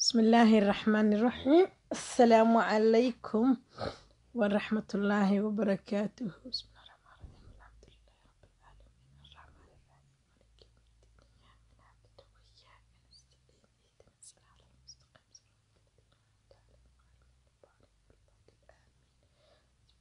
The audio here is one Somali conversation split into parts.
بسم الله الرحمن الرحيم السلام عليكم ورحمة الله وبركاته بسم الله الرحمن الرحيم الحمد لله رب العالمين الرحمن الرحيم مالك يوم الدين إياك نعبد وإياك نستعين اهدنا الصراط المستقيم صراط الذين أنعمت عليهم غير المغضوب عليهم ولا الضالين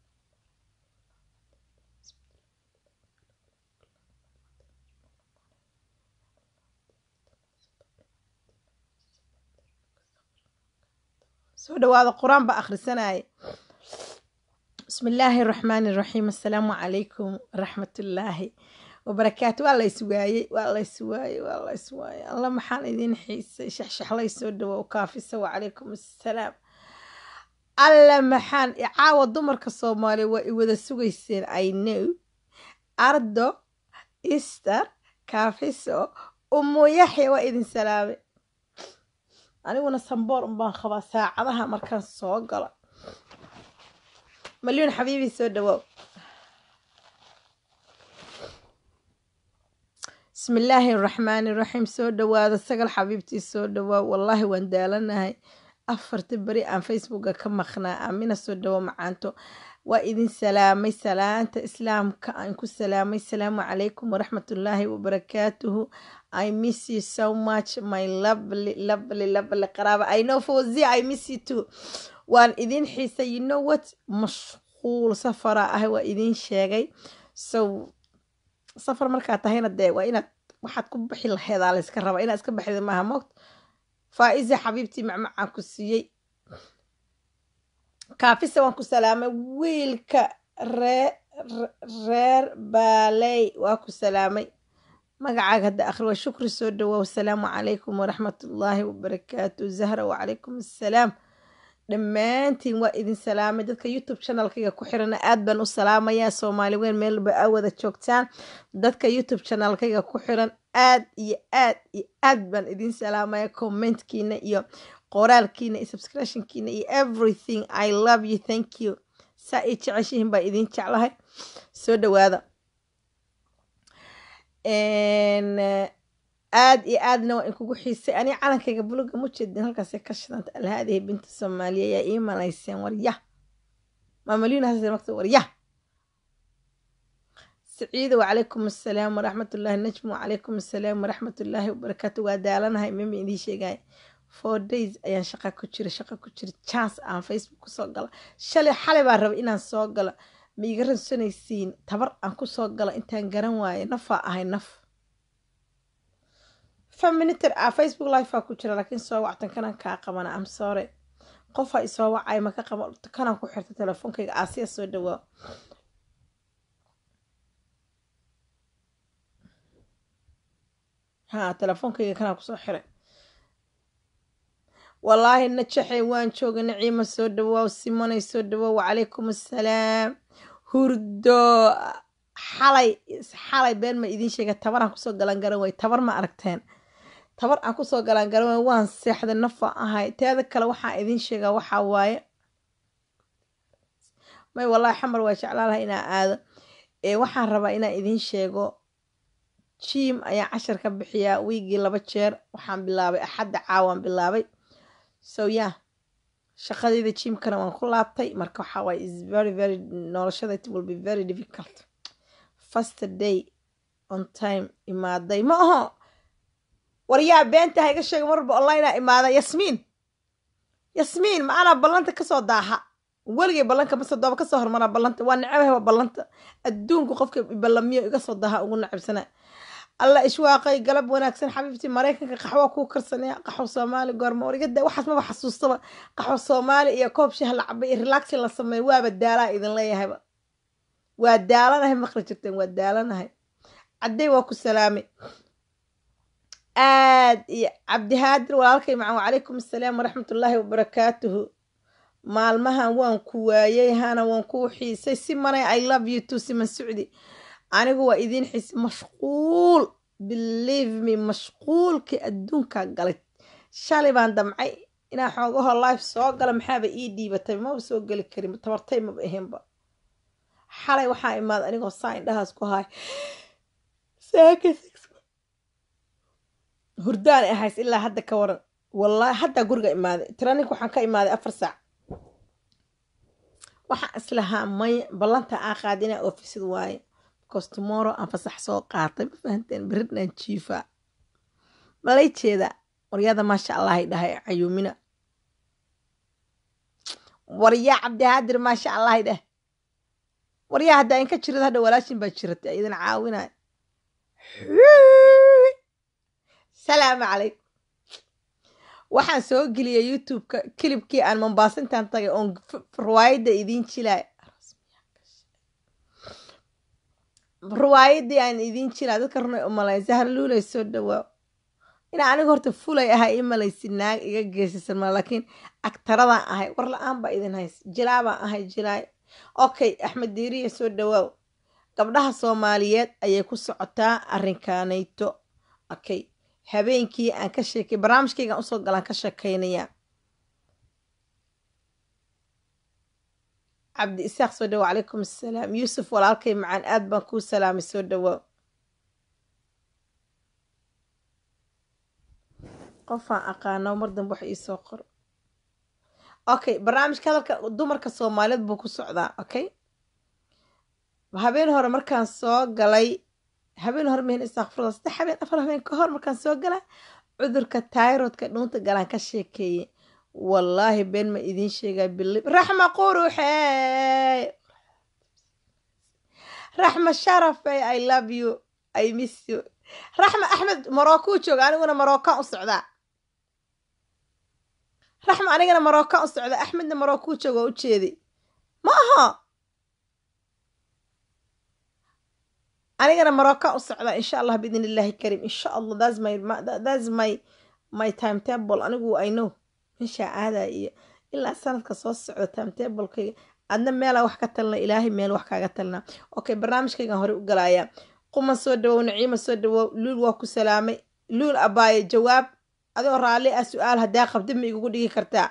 soo dhawaada qur-aan baa akhrisanaya bismi illaahi araxmaani iraxiim assalaamu calaykum waraxmatullaahi wabarakaatu waa lays waayey waa lays waayey waa lays waayey alla maxaan idiin xiisay shaxshaxlay soo dhawow kaafisa wacalaykum assalaam alla maxaan caawa dumarka soomaaliya waa i wada sugayseen i know ardo easter kaafiso umu yaxya waa idin salaamay aniguna samboor unbaan qabaa saacadaha markaan soo galo malyuun xabiibi soo dhawaaw bismi illaahi araxmaani iraxiim soo dhawaada sagal xabiibtii soo dhawaaw wallaahi waan daalanahay afarta beri aan facebooka ka maqnaa aamina soo dhawo macaanto waa idin salaamay salaanta islaamka aan ku salaamay salaamu calaykum waraxmatullaahi wabarakaatuhu i miss you so much my lovely lovely lovely qaraaba i know fawzia i miss you too waan idin xiisay you know what mashquul safara ah waa idin sheegay so safar markaa tahayna dee waa inaad waxaad ku bixi laheedaa layska rabaa inaad iska baxda maaha moogta faa-iza xabiibtii macmacaan ku siiyey kaafisa waan ku salaamay wiilka ree reer baaley waa ku salaamay magacaaga hadda akhri waa shukri soo dhawow asalaamu calaykum waraxmatullaahi wabarakaatu zahra wacalaykum assalaam dhammaantiin waa idin salaamay dadka youtube channelkayga ku xirana aad baan u salaamayaa soomaali weyn meelba aa wada joogtaan dadka youtube channelkayga ku xiran aad iyo aad iyo aad baan idin salaamaya commentkiina iyo qoraalkiina iyo subscriptionkiina iyo everything i love you thank you saa ii jeceshihiin baa idin jeclahay soo dhawaada aad iyo aadna waa inkugu xiisay ani calankayga buluga ma jeedin halkaasay ka shidanta alhaadihi binta soomaaliya yaa ii malayseen warya maamalyuuna hasan makta warya saciida wacalaykum assalaam waraxmatullaahi najmu wacalaykum assalaam waraxmatullaahi wabarakaatu waa daalanahay mima idiin sheegaya four days ayaan shaqa ku jira shaqa ku jira chance aan facebook kusoo gala shalay xalay baa raba inaan soo galo ma iga ransanaysiin tabar aan kusoo gala intaan garan waayo nafaa ahay naf feminiter ah facebook lifea ku jira laakiin soo wactan kanaan kaa qabana am sore qofaa isoo wacay maka qaba kanaan ku xirta telefoonkayga aasiya soo dhawaa ha telefoonkayga kanaan kusoo xiray wallaahi najaxay waan jooga naciima soo dhawaaw simonay soo dhawaaw wacalaykum assalaam hurdo xalay xalay been ma idiin sheega tabar aan kusoo galan garan way tabar ma aragteen tabar aan kusoo galan garan way waan seexday nafa ahay teeda kale waxaan idiin sheegaa waxaa waaye may wallaahi xamar waa jeclaalaha inaa aado ee waxaan rabaa inaan idiin sheego jiim ayaan cashar ka bixiyaa wiigii laba jeer waxaan bilaabay axadda caawaan bilaabay so yeah shaqadeyda jiimkana waan ku laabtay marka waxaa waaye is very very noloshada it will be very difficult first day on time imaaday ma aho waryaa beenta ha iga sheega mar walba onlinea imaada yasmiin yasmiin ma anaa ballanta kasoo daaha weligay ballanka masadooba kasoo hormaraa ballanta waa necbahay waa ballanta adduunku qofka ballamiyo iga soo daaha ugu necabsana alla ishwaaqay galab wanaagsan xabiibtii maraykanka qaxwo kuu karsanaya qaxwo soomaali goorma warigada waxaas maba xasuustaba qaxwo soomaali iyo koob shaha la cabay iyo relaxin la sameeyo waaba daalaa idin leeyahayba waa daalanahay maqli jirteen waa daalanahay caddey waa ku salaamay aad iyo cabdihaadir walaalkay macan wacalaykum assalaam waraxmatullaahi wabarakaatuhu maalmahan waan ku waayey hana waan kuu xiisay si manay i love you too siman sucdi anigu waa idiin xiisay mashquul believe me mashquulkii adduunkaa galay shalay baan damcay inaa xoogaho life soo gala maxaaba ii dhiibatay maba soo geli karin tabartay maba ahaynba xalay waxaa imaada anigoo saa indhahaas ku haay hurdaan ahays ilaa hadda ka waran wallahi haddaa guriga imaaday training waxaan ka imaaday afar saac waxaan islahaa may ballanta aan qaada inaa ofisid waaye because tomorrow aan fasax soo qaatay ma fahanteen beridnaan jiifaa malay jeeda waryada maasha allahay dhahay cayuumina waryaa cabdihaadir maasha allahay dheh waryaa haddaa inka jirad hadha walaashin baa jiratay idin caawinaya salaamu calaykum waxaan soo geliyay youtube-ka kilibkii aan mombaasintan tagay oon riwaayadda idiin jilay riwaayadii aan idiin jilaa dadka runay u malay zahar luulay soo dhawaa inaa aniga horta fulay ahay i malaysi naag iga geesisan ma laakiin agtaradaan ahay war la-aan baa idin hays jilaabaan ahay jilaay okay axmed diiriya soo dhawaaw gabdhaha soomaaliyeed ayay ku socotaa arrinkaanayto okay habeenkii aan ka sheekay barnaamijkaygaan usoo galaan ka sheekaynayaa cabdi isaaq soo dhawow calaykum assalaam yuusuf walaalkay macaan aad baan kuu salaamay soo dhawaaw qofaan aqaano mar dambe wax iisoo qoro okay barnaamijka hadalka dumarka soomaaliyeed buu ku socdaa okay habeen hore markaan soo galay habeen hore mihin istakfurda saddex habeen afar habeen ka hor markaan soo gala cudurka tairodka dhuunta galaan ka sheekeeyey wallaahi been ma idiin sheegaa bili raxma quruxey raxma sharafey i love you i miss you raxma axmed marocco jooga aniguna maroccan u socdaa raxma anigana maroccan u socda axmedna marocco jooga oo u jeedi ma aha anigana maroccan u socdaa insha allah biidn illaahi kariim insha allah thats my thats my my time table anigu i know meeshaa aadaa iyo ilaa sanadka soo socda time tablekayga adna meelaa wax ka talina ilaahay meel wax kaaga talina okay barnaamijkaygan hore u galayaa quman soo dhawow naciima soo dhawow luul waa ku salaamay luul abaaye jawaab adoo raalli ah su-aal haddaa qabdi ma igugu dhigi kartaa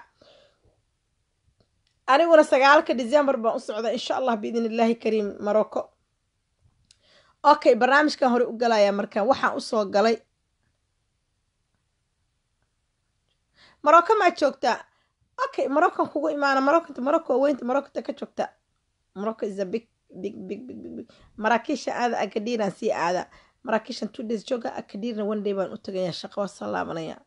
aniguna sagaalka december baan u socda insha allah biidn illaahi kariim marocco okay barnaamijkan hore u galayaa markaan waxaan usoo galay marocco maa joogtaa okay maroccan kugu imaana maroccanta morocco weynta maroccanta ka joogta morocco is a big big big big big big maraakiisha aada akadiiraan sii aada maraakiishan two days jooga akadiirna one day baan u tagayaa shaqo waa soo laabanaya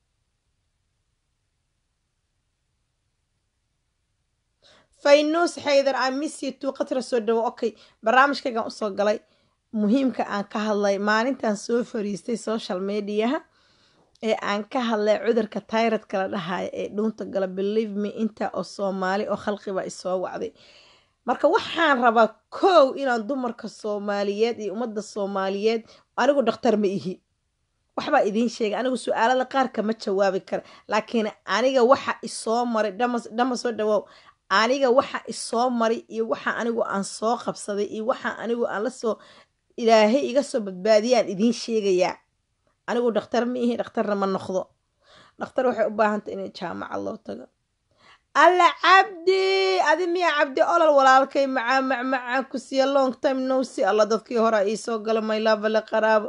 faynuus xaydar i miss you two qatra soo dhawo okay barnaamijkaygaan usoo galay muhiimka aan ka hadlay maalintan soo fariistay social mediaha ee aan ka hadlay cudurka tairadka la dhahaya ee dhuunta gala believe me inta oo soomaali oo khalqiba isoo wacday marka waxaan rabaa kow inaan dumarka soomaaliyeed iyo ummadda soomaaliyeed anigu dhakhtar ma ihi waxbaa idiin sheegay anigu su-aalada qaar kama jawaabi kara laakiin aniga waxa isoo maray dhama soo dhawoow aniga waxa isoo maray iyo waxa anigu aan soo qabsaday iyo waxa anigu aan lasoo ilaahay iga soo badbaadiyaan idiin sheegayaa anigu dhakhtar ma ihi dhakhtarna ma noqdo dhakhtar waxay u baahantay inay jaamacad loo tago alla cabdi adi miya cabdi olol walaalkay macaa macmacaan ku siiya long time no si alla dadkii hore iisoo gala maylaabale qaraabo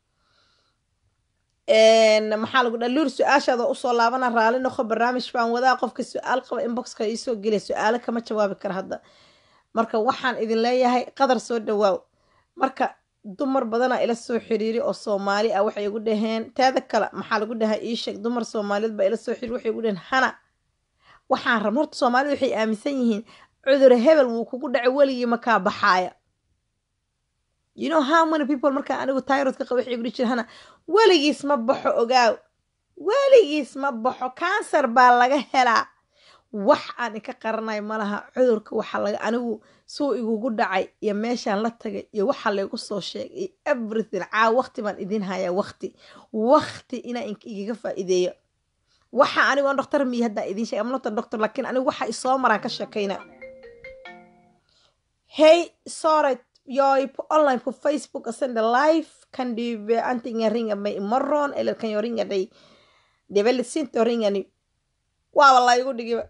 maxaa lagu dhaa luur su-aashaada usoo laabana raali noqo barnaamij baan wadaa qofka su-aal qaba inboxka iisoo gelya su-aalo kama jawaabi kara hadda marka waxaan idin leeyahay qadar soo dhawaaw marka dumar badanaa ila soo xiriiri oo soomaali ah waxay igu dhaheen teeda kale maxaa lagu dhahaa iisheeg dumar soomaaliyeed baa ila soo xiriir waxay igu dhaheen hana waxaan rabna horta soomaalida waxay aaminsan yihiin cudur hebel wuu kugu dhacay weligii makaa baxaaya you know how many people markaa anigu tyrodka qaba waxay igu dhihi jira hana weligiis ma baxo ogaaw weligiis ma baxo kansar baa laga helaa wax aan inka qaranayo malaha cudurka waxaa laga anigu suu igugu dhacay iyo meeshaan la tagay iyo waxa laygu soo sheegay iyo everything caa waqti baan idiin hayaa waqti waqti inaa igaga faa'iideeyo waxa anigu aan doctor miya haddaa idiin sheegay amnota doctor laakiin anigu waxa isoo maraan ka sheekayna hey sorry jag på online på Facebook och sänder live. Kan du antingen ringa mig imorgon eller kan jag ringa dig? Det är väldigt sent att ringa nu. Waa wallahi igu dhigi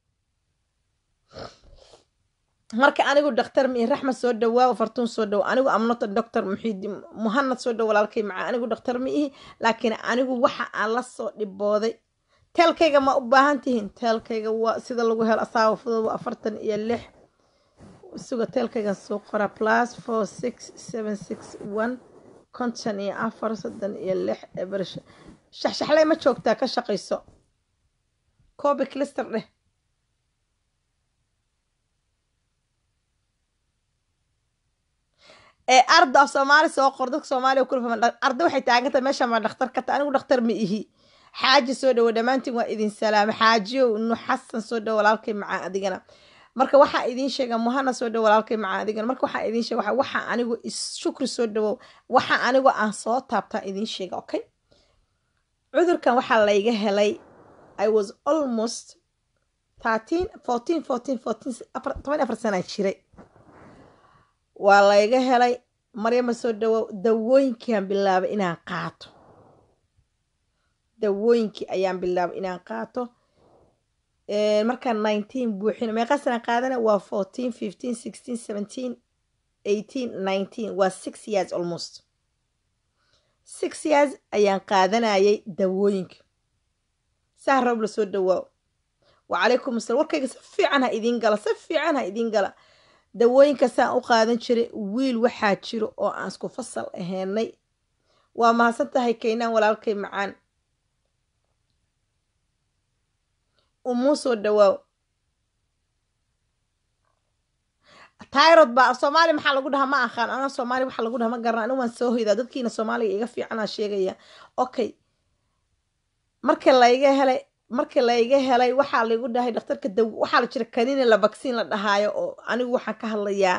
marka anigu dhakhtar mi raxma soo dhawaa fartuun soo dhawo anigu amnota doctor muxiidi muhanad soo dhawo walaalkay maca anigu dhakhtar ma ihi laakiin anigu waxa aan la soo dhibooday teelkayga ma u baahan tihiin teelkayga waa sida lagu helo asaaba fudud waa afartan iyo lix suga teelkaygan soo qora plus four six seven six one konton iyo afar soddon iyo lix eber shaxshaxley ma joogtaa ka shaqayso coobi clister dheh ee arda af soomaali soo qor dadka soomaaliya kula fahman arda waxay taagantahay meesha ma dhakhtar ka tahay anigu dhakhtar ma ihi xaaji soo dhawo dhammaantiin waa idin salaama xaajiyow nu xasan soo dhawo walaalkay macaa adigana marka waxaa idiin sheega muhana soo dhawo walaalkay macaa adigana marka waxaa idiin sheega waxa anigu shukri soo dhawow waxa anigu aan soo taabtaa idiin sheega okay cudurkan waxaa layga helay i was almost thirteen fourteen fourteen fourteen toban afar sanaa jiray waa layga helay maryama soo dhawow dawooyinkiiaan bilaabay inaan qaato dawooyinkii ayaan bilaabay inaan qaato markaan nineteen buuxin meeqa sana qaadana waa fourteen fifteen sixteen seventeen eighteen nineteen waa six years almost six years ayaan qaadanayay dawooyinka saa roob la soo dhawaaw wacalaykum asalaam warkayga si fiican ha idiin gala si fiican ha idiin gala dawooyinka saan u qaadan jiray wiil waxaa jiro oo aan isku fasal ahaynay waa mahadsan tahay kaynaan walaalkay macaan umuu soo dhawaaw tyrod baa soomaali maxaa lagu dhahaa ma aqaan anaa soomaali waxaa lagu dhaha ma garana anigu waan soo hoydaa dadkiina soomaaliga iga fiicanaa sheegaya okay marka layga helay marka layga helay waxaa laygu dhahay dhakhtarka daw waxaa la jira kanina la vaccine la dhahaayo oo anigu waxaan ka hadlayaa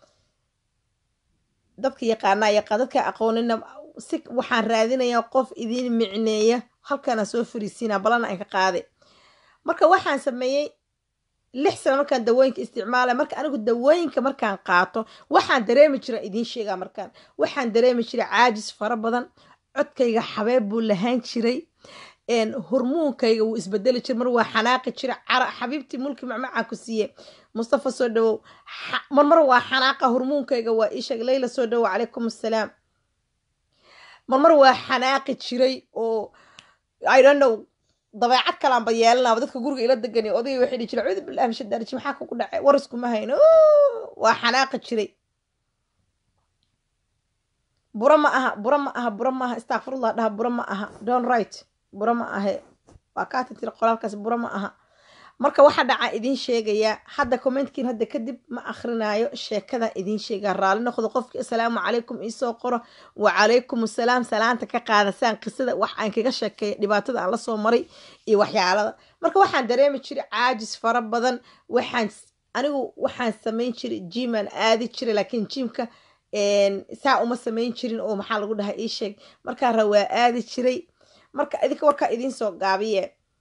dadka yaqaanaa yaqaan dadka aqoonina si waxaan raadinayaa qof idiin micneeya halkaana soo fariisiinaa balana aan ka qaaday marka waxaan sameeyey lix sano markaan dawooyinka isticmaalay marka anigu dawooyinka markaan qaato waxaan dareemi jira idiin sheegaa markaan waxaan dareemi jiray caajis fara badan codkayga xabeeb buu lahaan jiray hormoonkayga wuu isbedeli jira mar waa xanaaqi jira xabiibtii mulki macmacaan ku siiye mustafa soo dhawow marmar waa xanaaqa hormoonkayga waa iisheeg leyla soo dhawow calaykum assalaam marmar waa xanaaqi jiray oo i don't know dabeecad kalaanba yeelanaaba dadka guriga ila degani odayga waxay dhihi jira cuudu billahi min shadaarji maxaa kugu dhacay war iskuma hayno waa xanaaqi jiray buro ma aha buro ma aha buro ma aha istakfirullah dhaha buro ma aha don right buro ma ahe waa kaata tiri qoraalkaas buro ma aha marka waxaa dhacaa idiin sheegayaa hadda commentkiin hadda kadib ma akrinaayo sheekada idiin sheegaa raalli noqdo qofki asalaamu calaykum iisoo qoro wacalaykum asalaam salaanta ka qaadasaan qisada wax aan kaga sheekeeya dhibaatada aan lasoo maray iyo waxyaalada marka waxaan dareemi jiray caajis fara badan waxaan anigu waxaan samayn jiray jimaan aadi jiray laakiin jiimka saa uma samayn jirin oo maxaa lagu dhahaa ii sheeg markaa ra waa aadi jiray marka idinka warkaa idiin soo gaabiye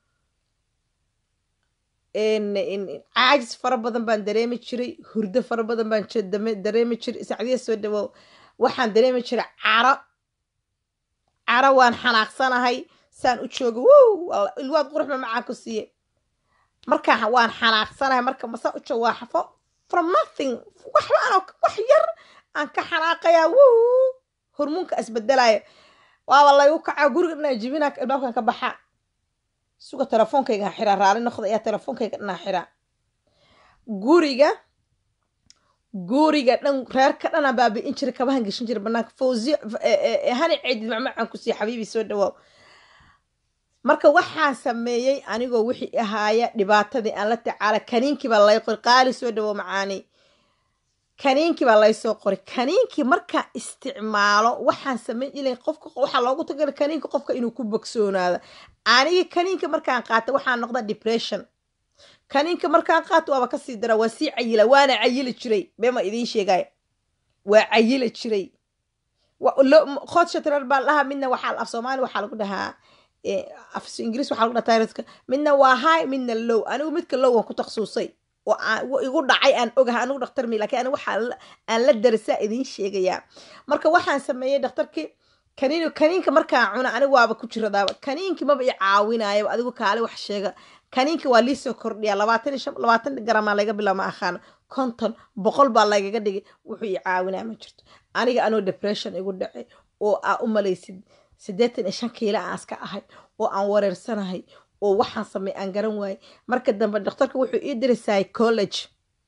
caajis fara badan baan dareemi jiray hurdo fara badan baan dareemi jiray sacdiya soo dhawow waxaan dareemi jiray caro caro waan xanaaqsanahay saan u jooga wow ilwaad qurux ma macaan ku siiye markaa waan xanaaqsanahay marka masaan u jooga waa xafo from nothing waxba aan wax yar aan ka xanaaqayaa wow hormoonka isbedelaya waaba laygu kacaa guriga dhanaa jibinaa albaabkan ka baxaa suga telefoonkayga xiraa raali noqda ayaa telefoonkayga dhanaa xiraa guriga guriga dhan reerka dhanaa baabi'in jira kabahan geshin jira banaanka fawziyo hani ceedid macmacaan ku siiya xabiibi soo dhawaaw marka waxaan sameeyey anigoo wixii ahaaya dhibaatadii aan la tacaala kaniinkii baa lay qori qaali soo dhawow macaani kaniinkii baa laysoo qoray kaniinkii markaa isticmaalo waxaan samayn ilay qofka waxaa loogu tagala kaniinka qofka inuu ku bogsoonaado anigi kaniinka markaan qaata waxaa noqda depression kaniinka markaan qaato waaba kasii dara waa sii cayila waana cayili jiray bema idiin sheegaya waa cayili jiray khodshatrar baa dhahaa midna waxaa af soomaali waxaa lagu dhahaa af ingiriis waxaa lagu dhahaa tayrodka midna waa high midna low anigu midka low waan ku takhasusay oo igu dhacay aan ogahay anigu dhakhtar mi lakiin anigu waxaa aan la darasaa idiin sheegayaa marka waxaan sameeyey dhakhtarkii kaniin kaniinka markaan cuna anigu waaba ku jiradaaba kaniinkii maba i caawinayaba adigu kaale wax sheega kaniinka waa liisoo kordhiya labaatan iyo shan labaatan garamaa laga bilaaba ma aqaano konton boqol baa lagaga dhigay wuxuu i caawinaya ma jirto aniga anoo depression igu dhacay oo aa u malaysid siddeetan iyo shan kiila aan iska ahay oo aan wareersanahay oo waxaan samey aan garan waayey marka dambe dhakhtarka wuxuu ii diray psychology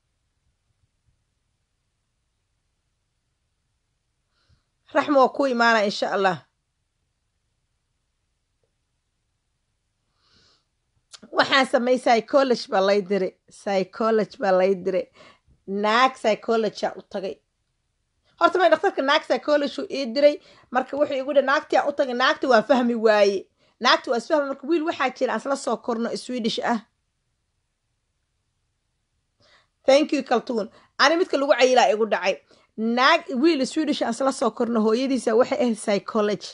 raxma waa ku imaana insha allah waxaan samey psychology baa lay diray psychology baa lay diray naag psychology aan u tagay horta may dhakhtarka naag psychology ii diray marka wuxuu igu dhi naagtii aan u tagay naagti waa fahmi waaye naagti waa isfahmi marka wiil waxaa jira aan isla soo korno swedish ah thank you kaltuun ani midka lagu cayilaa igu dhacay naag wiil swedish aan isla soo korno hooyadiisa waxay ahayd psychology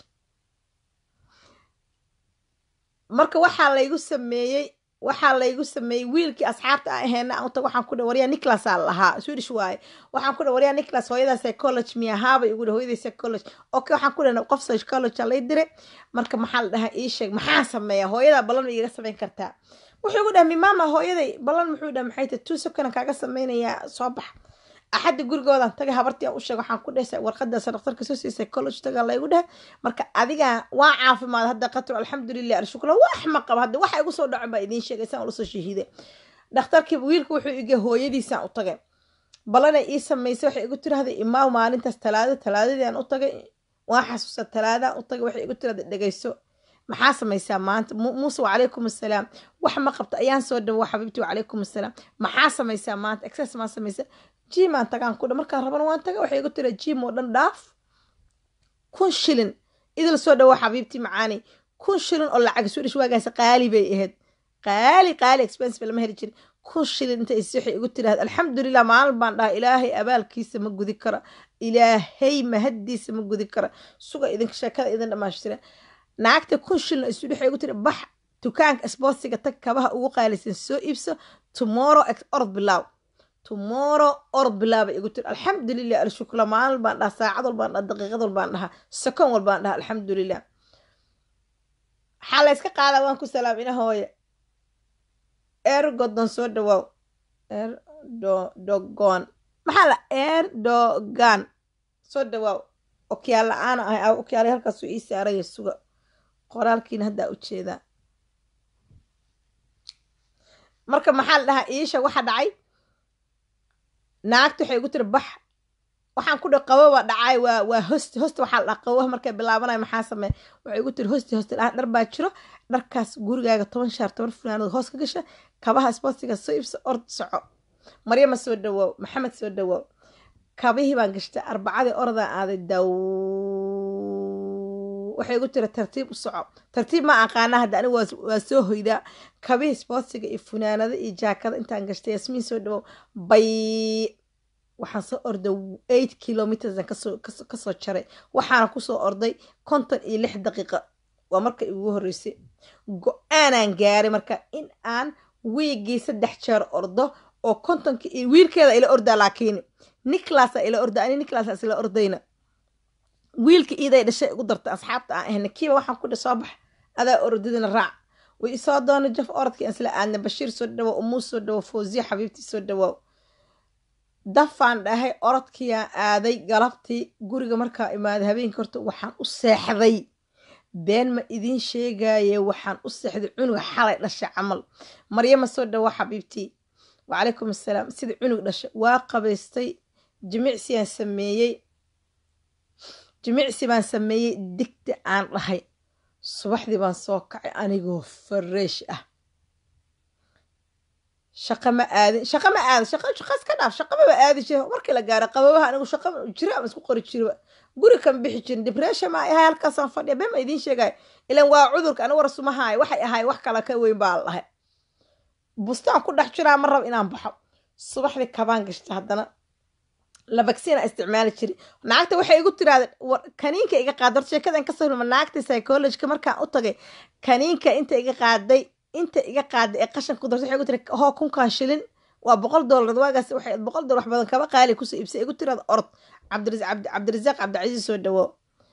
marka waxaa laygu sameeyey waxaa laygu sameeyey wiilkii asxaabta aan aheena aan utag waxaan ku dha waryaa nicholas aa lahaa swedish waaye waxaan ku dha waryaa nicholas hooyadaa psychology miya haabay igu dha hooyaday psychology okay waxaan ku dhahna qof psychology aa lay diray marka maxaa la dhahaa ii sheeg maxaa sameeya hooyadaa ballan ma igaga samayn kartaa wuxuu igu dhaha mimama hooyaday ballan muxuu dhaha maxay tahay two second kaaga samaynayaa soo bax axadda gurigoodan tagay habartii aan u sheeg waxaan ku dhehsa warqadaas dhakhtarka soo siiyay psychology tagaa laygu dheh marka adiga waa caafimaad hadda qatar alxamdulilah alshukla wax ma qaba hadda waxa igu soo dhaco baa idiin sheegay saan ulasoo shahiiday dhakhtarkii wiilka wuxuu igay hooyadiisaan u tagay ballanay ii samaysay waxay igu tirahday imaaw maalintaas talaado talaadadii aan u tagay waa xasuusta talaadaan u tagay waxay igu tirahday dhegayso maxaa samaysaa maanta muuse wacalaykum assalaam wax ma qabta ayaan soo dhawo xabiibti wacalaykum assalaam maxaa samaysaa maanta exces maa samaysaa jimaan tagaan ku dha markaan rabana waan taga waxay igu tira jim oo dhan dhaaf kun shilin idil soo dhawo xabiibti macaani kun shilin oo lacag swedish waagaas qaali bay ahayd qaali qaali expensive lama heli jirin kun shilin inta is waxay igu tiraahda alxamdulilah maalin baan dhaha ilaahay abaalkiisa ma gudi kara ilaahay mahaddiisa ma gudi kara suga idinka sheekada idin dhamaashtira naagta kun shilin isu waxay igu tiri bax dukaanka sboortsiga tag kabaha ugu qaalisan soo iibso tomorrow orod bilaaw tomorrow orod bilaaba igu tiri alxamdulilah alshukla maalin baan dhaha saacad walbaan dhaha daqiiqad walbaan dhaha second walbaan dhaha alxamdulilah waxaa la yska qaadaa waan ku salaam ina hooye ergodon soo dhawaaw erdodogon maxaa la erdogan soo dhawaaw okyaal la-aan ahay okyaala halkaasuu ii saaraya suga qoraalkiina haddaa u jeedaa marka maxaa la dhahaa iisha waxa dhacay naagta waxay igu tiri bax waxaan ku dha qaboba dhacay waa waa hosti hosti waxaa la dhaha qaboha markay bilaabanaya maxaa sameey waxay igu tiri hosti hosti dhaha dhar baa jiro dharkaas gurigaaga toban shaar toban funaanood hoos ka gasha kabaha sboortiga soo iibso ord soco maryama soo dhawoow maxamed soo dhawoow kabihii baan gashtay arbacadii ordaa aaday daw waxay igu tiri tartiib u soco tartiib ma aqaana hadda anigu waa soo hoydaa kabihii sboortiga iyo funaanada iyo jaakada intaan gashtay yasmiin soo dhawow bay waxaan soo orday eight kilometersan kasoo kasoo jaray waxaana kusoo orday konton iyo lix daqiiqa waa marka igu horreysay go-aanaan gaaray marka in aan wiigii saddex jeer ordo oo kontonka iyo wiilkeeda ila ordaa laakiin nicolasa ila orda ani nicolas isla ordayna wiilka iiday dhashay igu dartay asxaabta aan ahna kiiba waxaan ku dha soo bax adaa orodadina raac way isoo doona jaf orodkii aan isla aadna bashiir soo dhawo umuu soo dhawo fawziya xabiibtii soo dhawow dafaan dhahay orodkiiaan aaday galabtii guriga markaa imaaday habeenkii horta waxaan u seexday been ma idiin sheegaye waxaan u seexday cunuga xalay dhashay camal maryama soo dhawo xabiibtii wacalaykum assalaam sidai cunug dhashay waa qabaystay jimicsiaan sameeyey jimicsi baan sameeyey digta aan dhahay subaxdii baan soo kacay anigoo fareesh ah shaqa ma aadin shaqa ma aadin shaqa shaqa iska dhaaf shaqa maba aadi jira markii la gaaro qababaha anigu shaqa jira ama isku qori jiriba guri kan bixi jirin depression ma ahay halkaasaan fadhiya been ma idiin sheegaya ilan waa cudurka anigu warsumahaay waxay ahay wax kale ka weyn baa la dhahay bustaan ku dhex jiraa ma rab inaan baxo subaxdii kabaan gashta haddana la vaccina isticmaali jiri naagta waxay igu tiraada kaniinka iga qaaday horta sheekadan kasoo hulma naagta psychologyka markaan u tagay kaniinka inta iga qaaday inta iga qaaday ee qashan ku dartay waxay igu tiri hoo kunkan shilin waa boqol doolar waagaas waxay boqol doolar wax badan kaba qaali kusoo iibsay igu tiraada orod cabdirasaaq cabdicasiis soo dhawo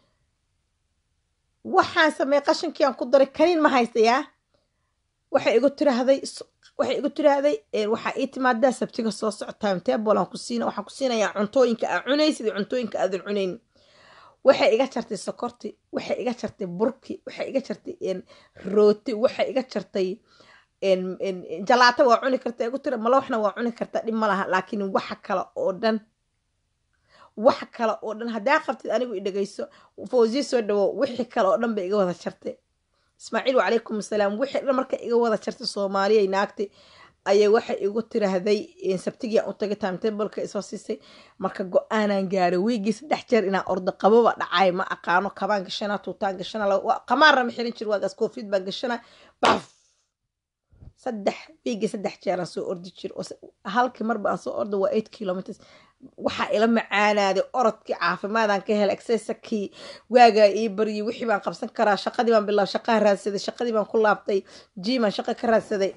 waxaan sameeyey qashankiiaan ku daray kaniin ma haystayaa waxay igu tiraahday waxay igu tiraahday waxaa ii timaadaa sabtiga soo soco timetable aan ku siina waxaan ku siinayaa cuntooyinka aa cunaysid iyo cuntooyinka aadan cunayn waxay iga jartay sokorti waxay iga jartay burki waxay iga jartay rooti waxay iga jartay jalaato waa cuni karta igu tira malawaxna waa cuni kartaa dhib ma laha laakiin waxa kale oo dhan wax kale oo dhan haddaa qabtid anigu i dhegayso fawsiya soo dhawo wixii kale oo dhan bay iga wada jartay ismaaciil wacalaykum asalaam wixii dhan marka iga wada jartay soomaaliyay naagtay ayay waxay igu tiraahday sabtigiiaan u tagay timetableka isoo siisay marka go-aanaan gaaray wiigii saddex jeer inaan ordo qababa dhacay ma aqaano kabaan gashana tuutaan gashana qamaarna ma xirin jir waagaas koofid baan gashana baf saddex wiigii saddex jeeraan soo ordi jir halkii marba aan soo ordo waa eight kilometers waxaa ila macaanaaday orodkii caafimaadaan ka helay exesakii waagaa ii baryay wixii baan qabsan karaa shaqadii baan bilaab shaqaan raadsaday shaqadii baan ku laabtay jiimaan shaqo ka raadsaday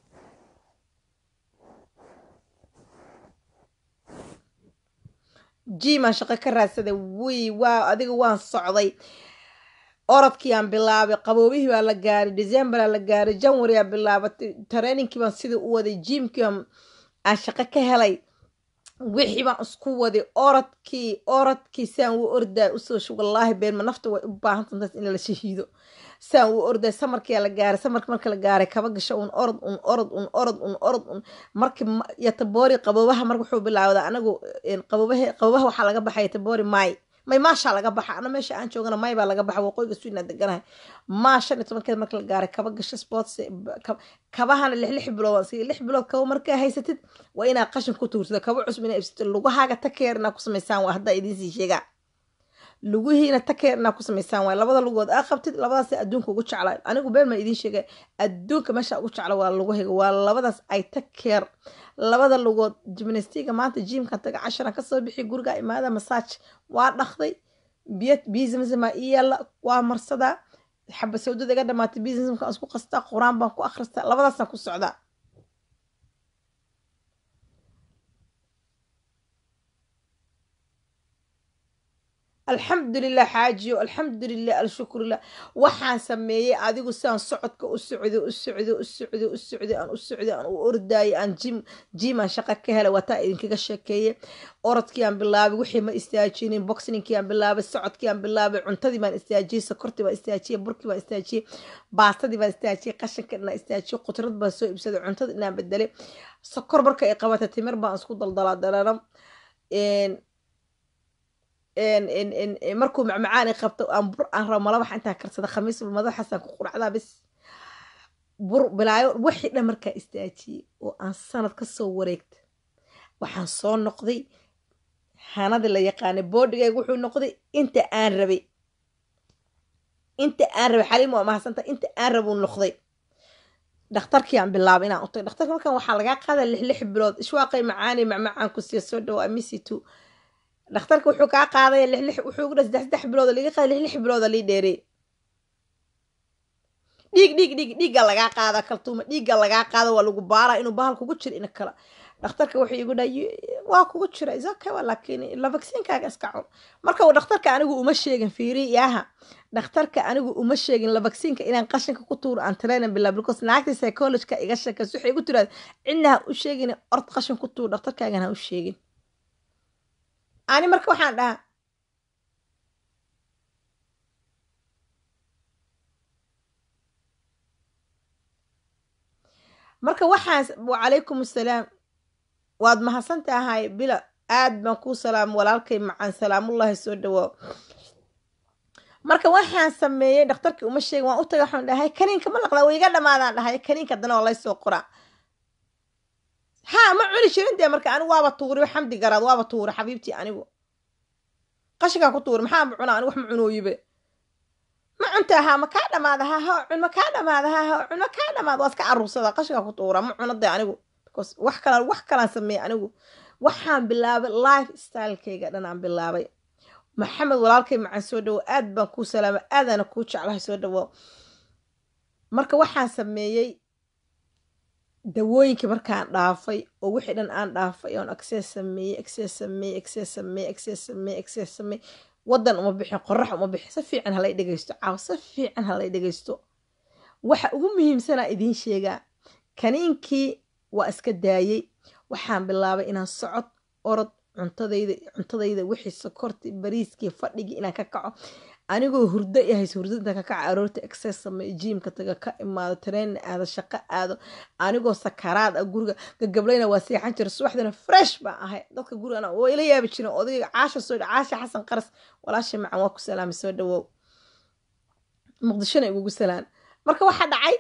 jiimaan shaqo ka raadsaday wi waa adiga waan socday orodkiiaan bilaabay qaboobihii baa la gaaray decemberaa la gaaray janwaryaa bilaabatay trainingkii baan sidai u waday jiimkii aan shaqo ka helay wixii baan isku waday orodkii orodkii saan u ordaay usoo wallaahi beenma nafta way u baahan tantaas in la shahiido saan u ordaay samarkiyaa la gaaray samarki marka la gaaray kaba gasho un orod un orod un orod un orod un markii yataboori qaboobaha marka wuxuu bilaawdaa anagu qaboobaha qaboobaha waxaa laga baxay yataboori maay may maashaa laga baxa ana meesha aan joogana may baa laga baxa waqooyiga sweden deganahay maa shan iyo tobankeed marka la gaaray kaba gasho sports kabahana lix lix bilood si lix bilood kaba markaa haysatid waa inaad qashin ku tuursado kaba cusub inaa ibsatid lugahaaga takeer inaa ku samaysaan waa haddaa idiinsii sheegaa lugihiina takeer inaa ku samaysaan waay labada lugood aa qabtid labadaas adduunka ugu jeclaa anigu been maa idiin sheega adduunka meesha ugu jecla waa lugahayga waa labadaas ay takeer labada lugood jimnastiga maanta jiimkan taga casharan kasoo bixi guriga imaada masaaj waa dhaqday biyo biisimsima ii yaalla waa marsadaa xaba sawdada iga dhamaatay biisimka isku qastaa qur-aan baan ku akhristaa labadaasaan ku socdaa alxamdulilah xaajiyo alxamdulilah alshukrulah waxaan sameeyey adigu siaan socodka u socday u socday u socday u socday aan u socday aan u ordaayay aan jim jimaan shaqa ka helay waataa idinkaga sheekeeye orodkii aan bilaabay wixii ma istaajinin boxningkii aan bilaabay socodkii aan bilaabay cuntadii baan istaajiyey sokortii baan istaajiyey burkii baan istaajiyey baastadii baan istaajiyey qashinka dhinaa istaajiyey qudrad baan soo ibsaday cuntada dhinaan bedelay sokor marka ay qabatay timir baan isku daldalaa dalaram markuu macmacaan i qabto aan bur aan rabo malabax intaan karsada khamiis madaxaasaan ku quracdaa bis bur bilaayo wixii dhan markaa istaajiyey oo aan sanad kasoo wareegta waxaan soo noqday hanadii la yaqaanay boodhigayga wuxuu noqday inta aan rabay inta aan rabay xaliim waa mahadsanta inta aan rabuu noqday dhakhtarkii aan bilaabay inaan u tagay dhakhtarka markan waxaa lagaa qaadaa lix lix bilood ishwaaqay macaani macmacaan ku siiya soo dhawo amisi two dhakhtarka wuxuu kaa qaadaya lix lix wuxuu ugu dha saddex saddex bilood liga qaada lix lix bilooda lii dheerey dhiig dhiig dhiig dhiigga lagaa qaada kaltuuma dhiigga lagaa qaada waa lagu baaraa inuu bahal kugu jiro ina kala dhakhtarka wuxuu igu dha waa kugu jira isaka laakiin la vaksiinkaaga iska cun marka uu dhakhtarka anigu uma sheegin fiiri yaaha dhakhtarka anigu uma sheegin la vaksiinka inaan qashinka ku tuuro aan training bilaa because naagta psychologika iga sheekays waxay igu tiraada cidna ha u sheegin ord qashin ku tuur dhakhtarkaagan ha u sheegin ani marka waxaan dhahaa marka waxaan wacalaykum assalaam waad mahadsan tahay bila aad baan kuu salaam walaalkay macaan salaamullahi soo dhawaa marka waxaan sameeyey dhakhtarkii uma sheegin waan u taga waxaan dhahay kaniinka ma laqdaa way iga dhamaadaan dhahay kaniinka dana waa laysoo qoraa haa ma cuni jirin dee marka anigu waaba tuuri xamdi garaad waaba tuuri xabiibtii anigu qashinkaan ku tuuri maxaa ma cunaa anigu wax ma cunooyibe ma cunta haa ma kaa dhamaada haa ha cun ma kaa dhamaada haa ha cun ma kaa dhamaada waa iska caruursada qashinkaan ku tuura ma cuno dee anigu because wax kala wax kalaan sameeyey anigu waxaan bilaabay life stylekayga dhan aan bilaabay maxamed walaalkay macaan soo dhawo aad baan kuu salaama aadaana kuu jeclahay soo dhawo marka waxaan sameeyey dawooyinkii markaan dhaafay oo wixii dhan aan dhaafay oon access sameeyey access sameeyey access sameeyey access sameeyey access sameeyey waddan uma bixin qorax uma bixin si fiican halay dhegaysto caaw si fiican halay dhegaysto waxa ugu muhiimsanaa idiin sheegaa kaniinkii waa iska daayey waxaan bilaabay inaan socod orod cuntadayda cuntadayda wixii sokorti bariiskii fadhigii inaan ka kaco anigoo hurdo i hayso hurdo intaan ka kaca aroorta exces sameeyo jiimka taga ka imaado tareen aado shaqo aado anigoo sakaraad ah guriga gagablayna waa seexan jira subaxdana fresh baan ahay dadka gurigana waa ila yaabi jiren odayga caasha soo caasha xasan qaras walaasha macan waa ku salaamay soo dhawow muqdishona igugu salaan marka waxaa dhacay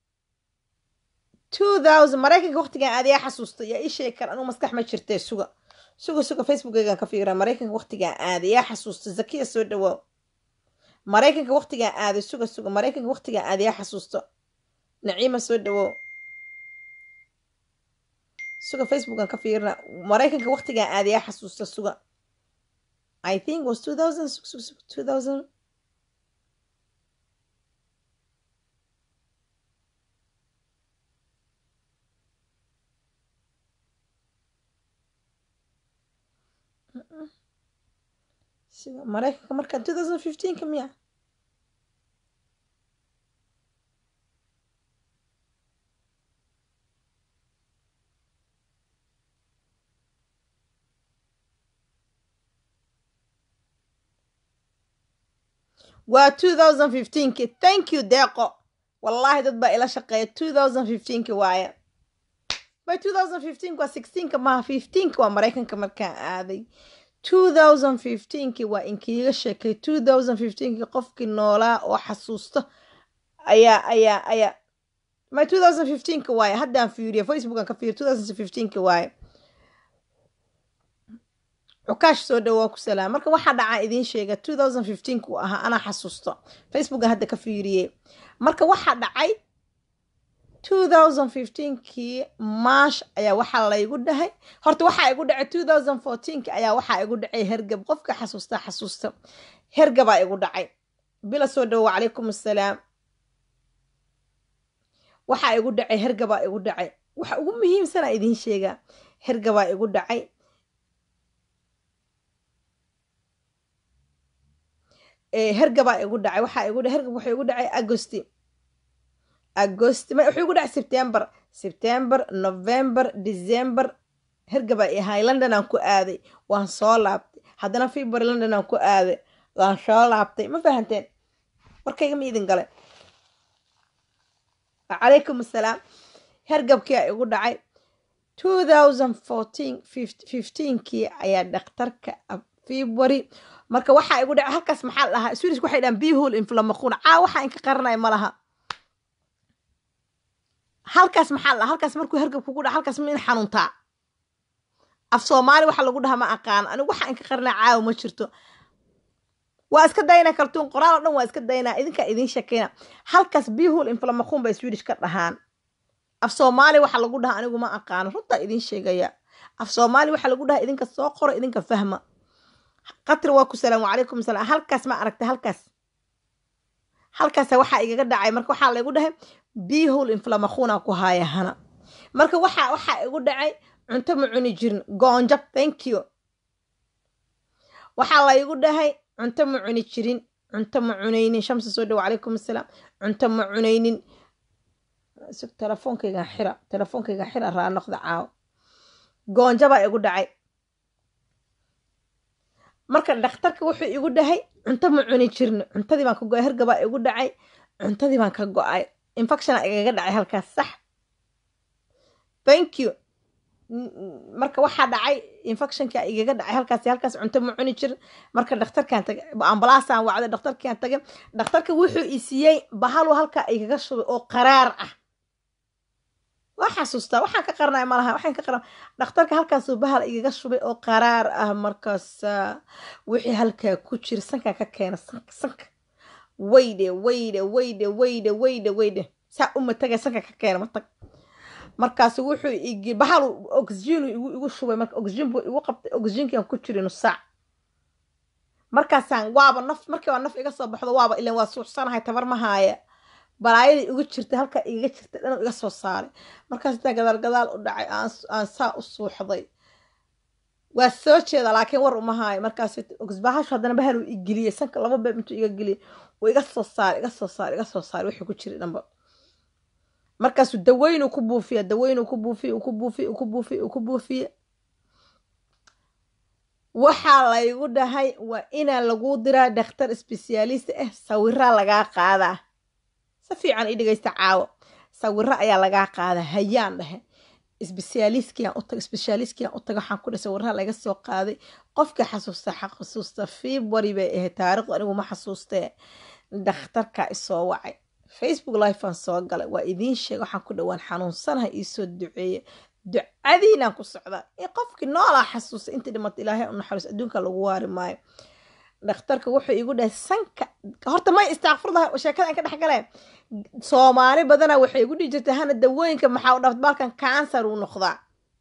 maraykanka waqtigan aad yaa xasuusta yaa ii sheegi kara anugu maskax ma jirtee suga suga suga facebookeygan ka fiiraa maraykanka waqtigan aada yaa xasuusta zakiya soo dhawaaw maraykanka waqtigan aaday suga suga maraykanka waqtigan aada yaa xasuusta naciima soo dhawoow suga facebookan ka fiirina maraykanka waqtigan aada yaa xasuusta suga i think was two thousand two thousand siga maraykanka markaa two thousand fifteenka miya waa two thousand fifteenki thank you deeqo wallaahi dad baa ila shaqeeya two thousand fifteenki waaye by two thousand fifteenka waa sixteenka maha fifteenka waa maraykanka markaan aaday two thousand fifteenki waa inkiiga sheekay two thousand fifteenki qofkii noolaa oo xasuusta ayaa ayaa ayaa my two thousand fifteenka waaye haddaan fiiriyo facebookan ka fiiriyo two thousand fifteenki waaye cukaash soo dhawaa ku salaam marka waxaa dhacaa idiin sheega two thousand fifteenka uu ahaa anaa xasuusto facebookan hadda ka fiiriyey marka waxaa dhacay two thousand fifteenkii maash ayaa waxaa laygu dhahay horta waxaa igu dhacay two thousand fourteenki ayaa waxaa igu dhacay hergab qofka xasuusta xasuusta hergabaa igu dhacay bila soo dhawo wacalaykum assalaam waxaa igu dhacay hergabaa igu dhacay waxa ugu muhiimsanaa idiin sheegaa hergabaa igu dhacay hergabaa igu dhacay waxaa igu hergab wuxuu igu dhacay agosti agost wuxuu igu dhacay september september november december hergabaa ahay london aan ku aaday waan soo laabtay haddana february london aan ku aaday waan soo laabtay ma fahanteen warkayga ma idin gale calaykum assalaam hergabkia igu dhacay two thousand fourteen fifteenkii ayaa dhakhtarka february marka waxaa igu dhacay halkaas maxaa la dhahaa swedish waxay dhahaan bihol inflamaquun caa waxaa inka qaranaya ma laha halkaas maxaa la halkaas markuu hergab kugu dhaca halkaas ma in xanuuntaa af soomaali waxa lagu dhaha ma aqaan anigu waxa inka qaranaa caawa ma jirto waa iska daynaa kaltuun qoraal oo dhan waa iska daynaa idinkaa idiin shakeyna halkaas bihol inflamaquun bay swedish ka dhahaan af soomaali waxa lagu dhaha anigu ma aqaano runtaa idiin sheegaya af soomaali waxa lagu dhaha idinka soo qoro idinka fahma qatri waa ku salaam wacalaykum salaam halkaas ma aragtay halkaas halkaas waxaa igaga dhacay marka waxaa laygu dhahay bihol inflamaquuna ku haaya hana marka waxa waxaa igu dhacay cunto ma cuni jirin goonjab thank you waxaa laygu dhahay cunto ma cuni jirin cunto ma cunaynin shamsi soo dhawo calaykum assalaam cunto ma cunaynin telefoonkaygan xira telefoonkaygan xira raa noqda caawo goonjabaa igu dhacay marka dhakhtarka wuxuu igu dhahay cunto ma cuni jirin cuntadii baan ka go-ay hergabaa igu dhacay cuntadii baan ka go-ay infectiona igaga dhacay halkaas sax thank you marka waxaa dhacay infectionka igaga dhacay halkaas halkaas cunto ma cuni jirin marka dhakhtarkaan tagay ambalaasaan wacday dhakhtarkaan tagay dhakhtarka wuxuu i siiyey bahalu halkaa igaga shubay oo qaraar ah waa xasuustaa waxaan ka qarnay malaha waxaan ka qarna dhakhtarka halkaasuu bahal igaga shubay oo qaraar ah markaas wixii halkaa ku jira sankaa ka keena sanka sanka weyde weyde weyde weyde weyde weyde saa u matagay sanka ka keena matag markaasu wuxuu igi bahal oxygen igu igu shubay marka oxygen buu igu qabtay oxygenkian ku jira nus saac markaasaan waaba naf markii waa naf iga soo baxdo waaba ilan waa suuxsanahay tabar ma haaya balaayadii igu jirtay halkaa igaga jirtay dhan iga soo saaray markaas intaa gadaal gadaal u dhacay aan saa u suuxday waa soo jeeda laakiin war uma haayo markaas bahashu haddana bahal uu igeliyey sanka laba beeb intuu iga geliyey uu iga soo saaray iga soo saaray iga soo saaray wixii ku jiray dhanba markaasuu daweyn uu ku buufiya daweyn uu ku buufiye uu ku buufiye uu ku buufiye uu ku buufiye waxaa laygu dhahay waa inaa lagu diraa dhakhtar sbesiyaalist ah sawiraa lagaa qaadaa si fiican i dhegaysta caawo sawiro ayaa lagaa qaadaa hayaan dhahe sbesiyaalistkiaan u taga sbesiyaalistkiaan u taga waxaan ku dhahay sawiraha laga soo qaaday qofkii xasuusta xasuusta february bay ahayd taariikhdu anigu ma xasuustee dhakhtarkaa isoo wacay facebook lifeaan soo galay waa idiin sheega waxaan ku dhawaan xanuunsanaha iisoo duceeye ducadiinaan ku socdaa ee qofkii noolaa xasuusta intii dhimata ilaahay u naxariis adduunka lagu waari maayo dhakhtarka wuxuu igu dhahay sanka horta may istaaqfurdaha sheekada aan ka dhex galeen soomaali badana waxay igu dhihi jirtay hana dawooyinka maxaa u dhaft balkan kansar uu noqdaa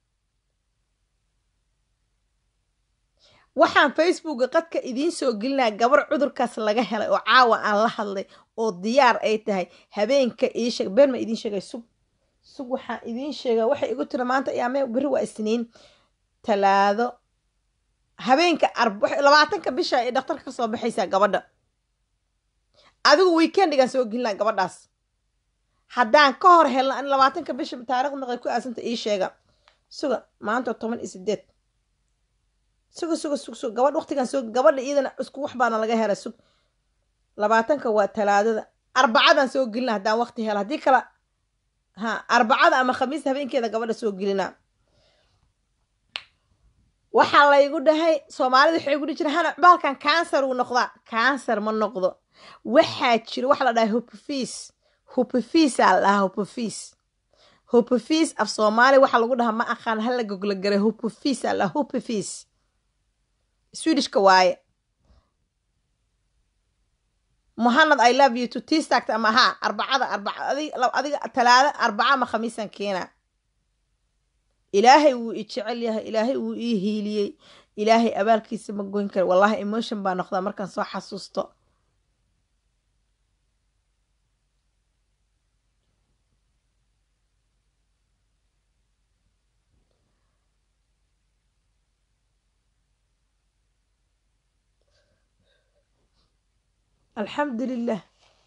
waxaan facebooka qadka idiin soo gelinaya gabar cudurkaas laga helay oo caawa aan la hadlay oo diyaar ay tahay habeenka ii sheeg been ma idiin sheegay sug sug waxaan idiin sheegaa waxay igu tira maanta ayaame beri waa isniin talaado habeenka labaatanka bisha ay dhakhtarka ka soo baxaysaa gabadha adigu weekendigaan soo gelinaa gabadhaas haddaan ka hor helna an labaatanka bisha taarikhda noqday ku aasanta ii sheega suga maanta toban iyo sideed suga suga sug sug gabadh waqtigan soo gabadha iyadana isku wax baana laga hela sug labaatanka waa talaadada arbacadan soo gelina haddaan waqti hela haddii kale ha arbacada ama khamiis habeenkeeda gabadha soo gelinaa waxaa laygu dhahay soomaalida waxay igu dhihi jira hana baalkan kansar uu noqdaa kansar ma noqdo waxaa jira waxa la dhahay hupfis hupfisaa la dhahaa hupfis hupfis af soomaali waxaa lagu dhahaa ma aqaan hala gogla garay hupfis aa la hupfis swedishka waaye mohamed i love you to tistagt ama ha arbacada arbaca adiga talaada arbaca ama khamiisan keena ilaahay wuu i jecel yahay ilaahay wuu ii hiiliyey ilaahay abaalkiisa ma goyn kara wallahi emotion baa noqdaa markaan soo xasuusto alxamdu lilah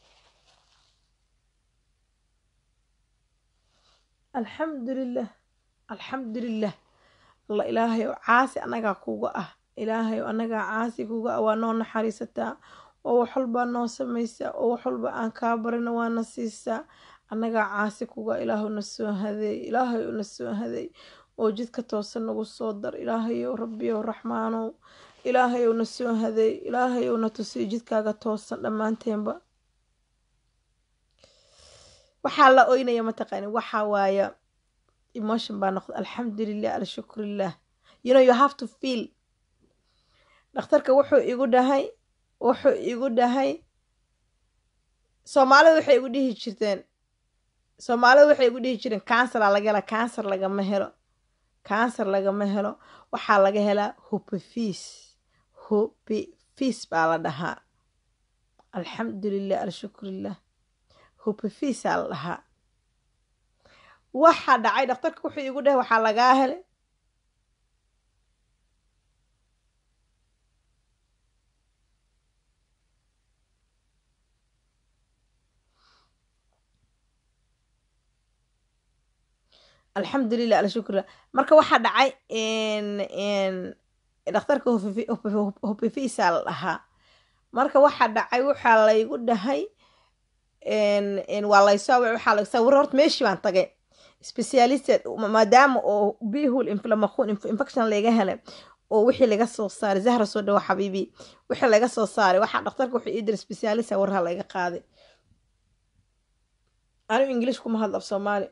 alxamdu lilah alxamdu lilah alla ilaahay oo caasi annagaa kuga ah ilaahay oo annagaa caasi kuga ah waa noo naxariisataa oo wax walbaa noo samaysaa oo wax walba aan kaa barina waana siisaa annagaa caasi kuga ilaahu na soo hadeey ilaahay oo na soo hadeey oo jidka toosan nagu soo dar ilaahay ow rabbiyow raxmaanow ilaahay ow na soo hadeey ilaahay ow na tusiyo jidkaaga toosan dhammaanteenba waxaa la oynaya mataqaani waxaa waaya emotion baa noqda alxamdulilah alshukrilah you know you have to feel dhakhtarka wuxuu igu dhahay wuxuu igu dhahay soomaalida waxay igu dhihi jirteen soomaalida waxay igu dhihi jireen kansara laga hela kansar lagama helo kansar lagama helo waxaa laga helaa hupefis hupefis baa la dhahaa alxamdulilah alshukrilah hupefisa la dhahaa waxaa dhacay dhakhtarka wuxuu igu dhahay waxaa lagaa helay alxamdulilah alshukrilah marka waxaa dhacay dhakhtarka hupefisa la dhahaa marka waxaa dhacay waxaa laygu dhahay waa laysoo waxaa sawiro horta meeshii baan tagay specialisted maadaama oo bihul inflammation infection laga helay oo wixii laga soo saaray zahra soo dhawo xabiibi wixii laga soo saaray waxaa dhakhtarka wuxuu ii diray specialist sawiraha laga qaaday anigu english kuma hadlo af soomaali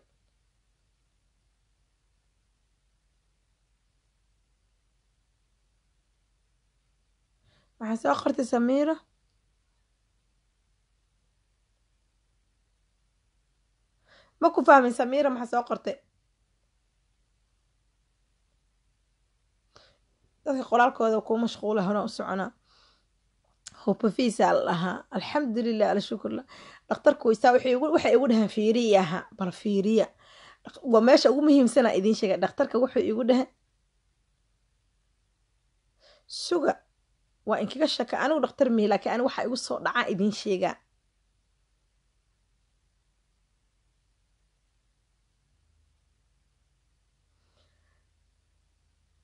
waxaa soo qortay samiira ma ku fahmin samiira maxaa soo qortay dadka qoraalkooda kuu mashquula hona u soconaa hupafisa la dhahaa alxamdulilah alshukurlah dhakhtarku waysaa waxay igu dhahaan fiiriyaha bal fiiriya waa meesha ugu muhiimsanaa idiin sheega dhakhtarka wuxuu igu dhahay suga waa inkaga shaka anigu dhakhtar mihi laakiin ani waxaa igu soo dhacaa idiin sheegaa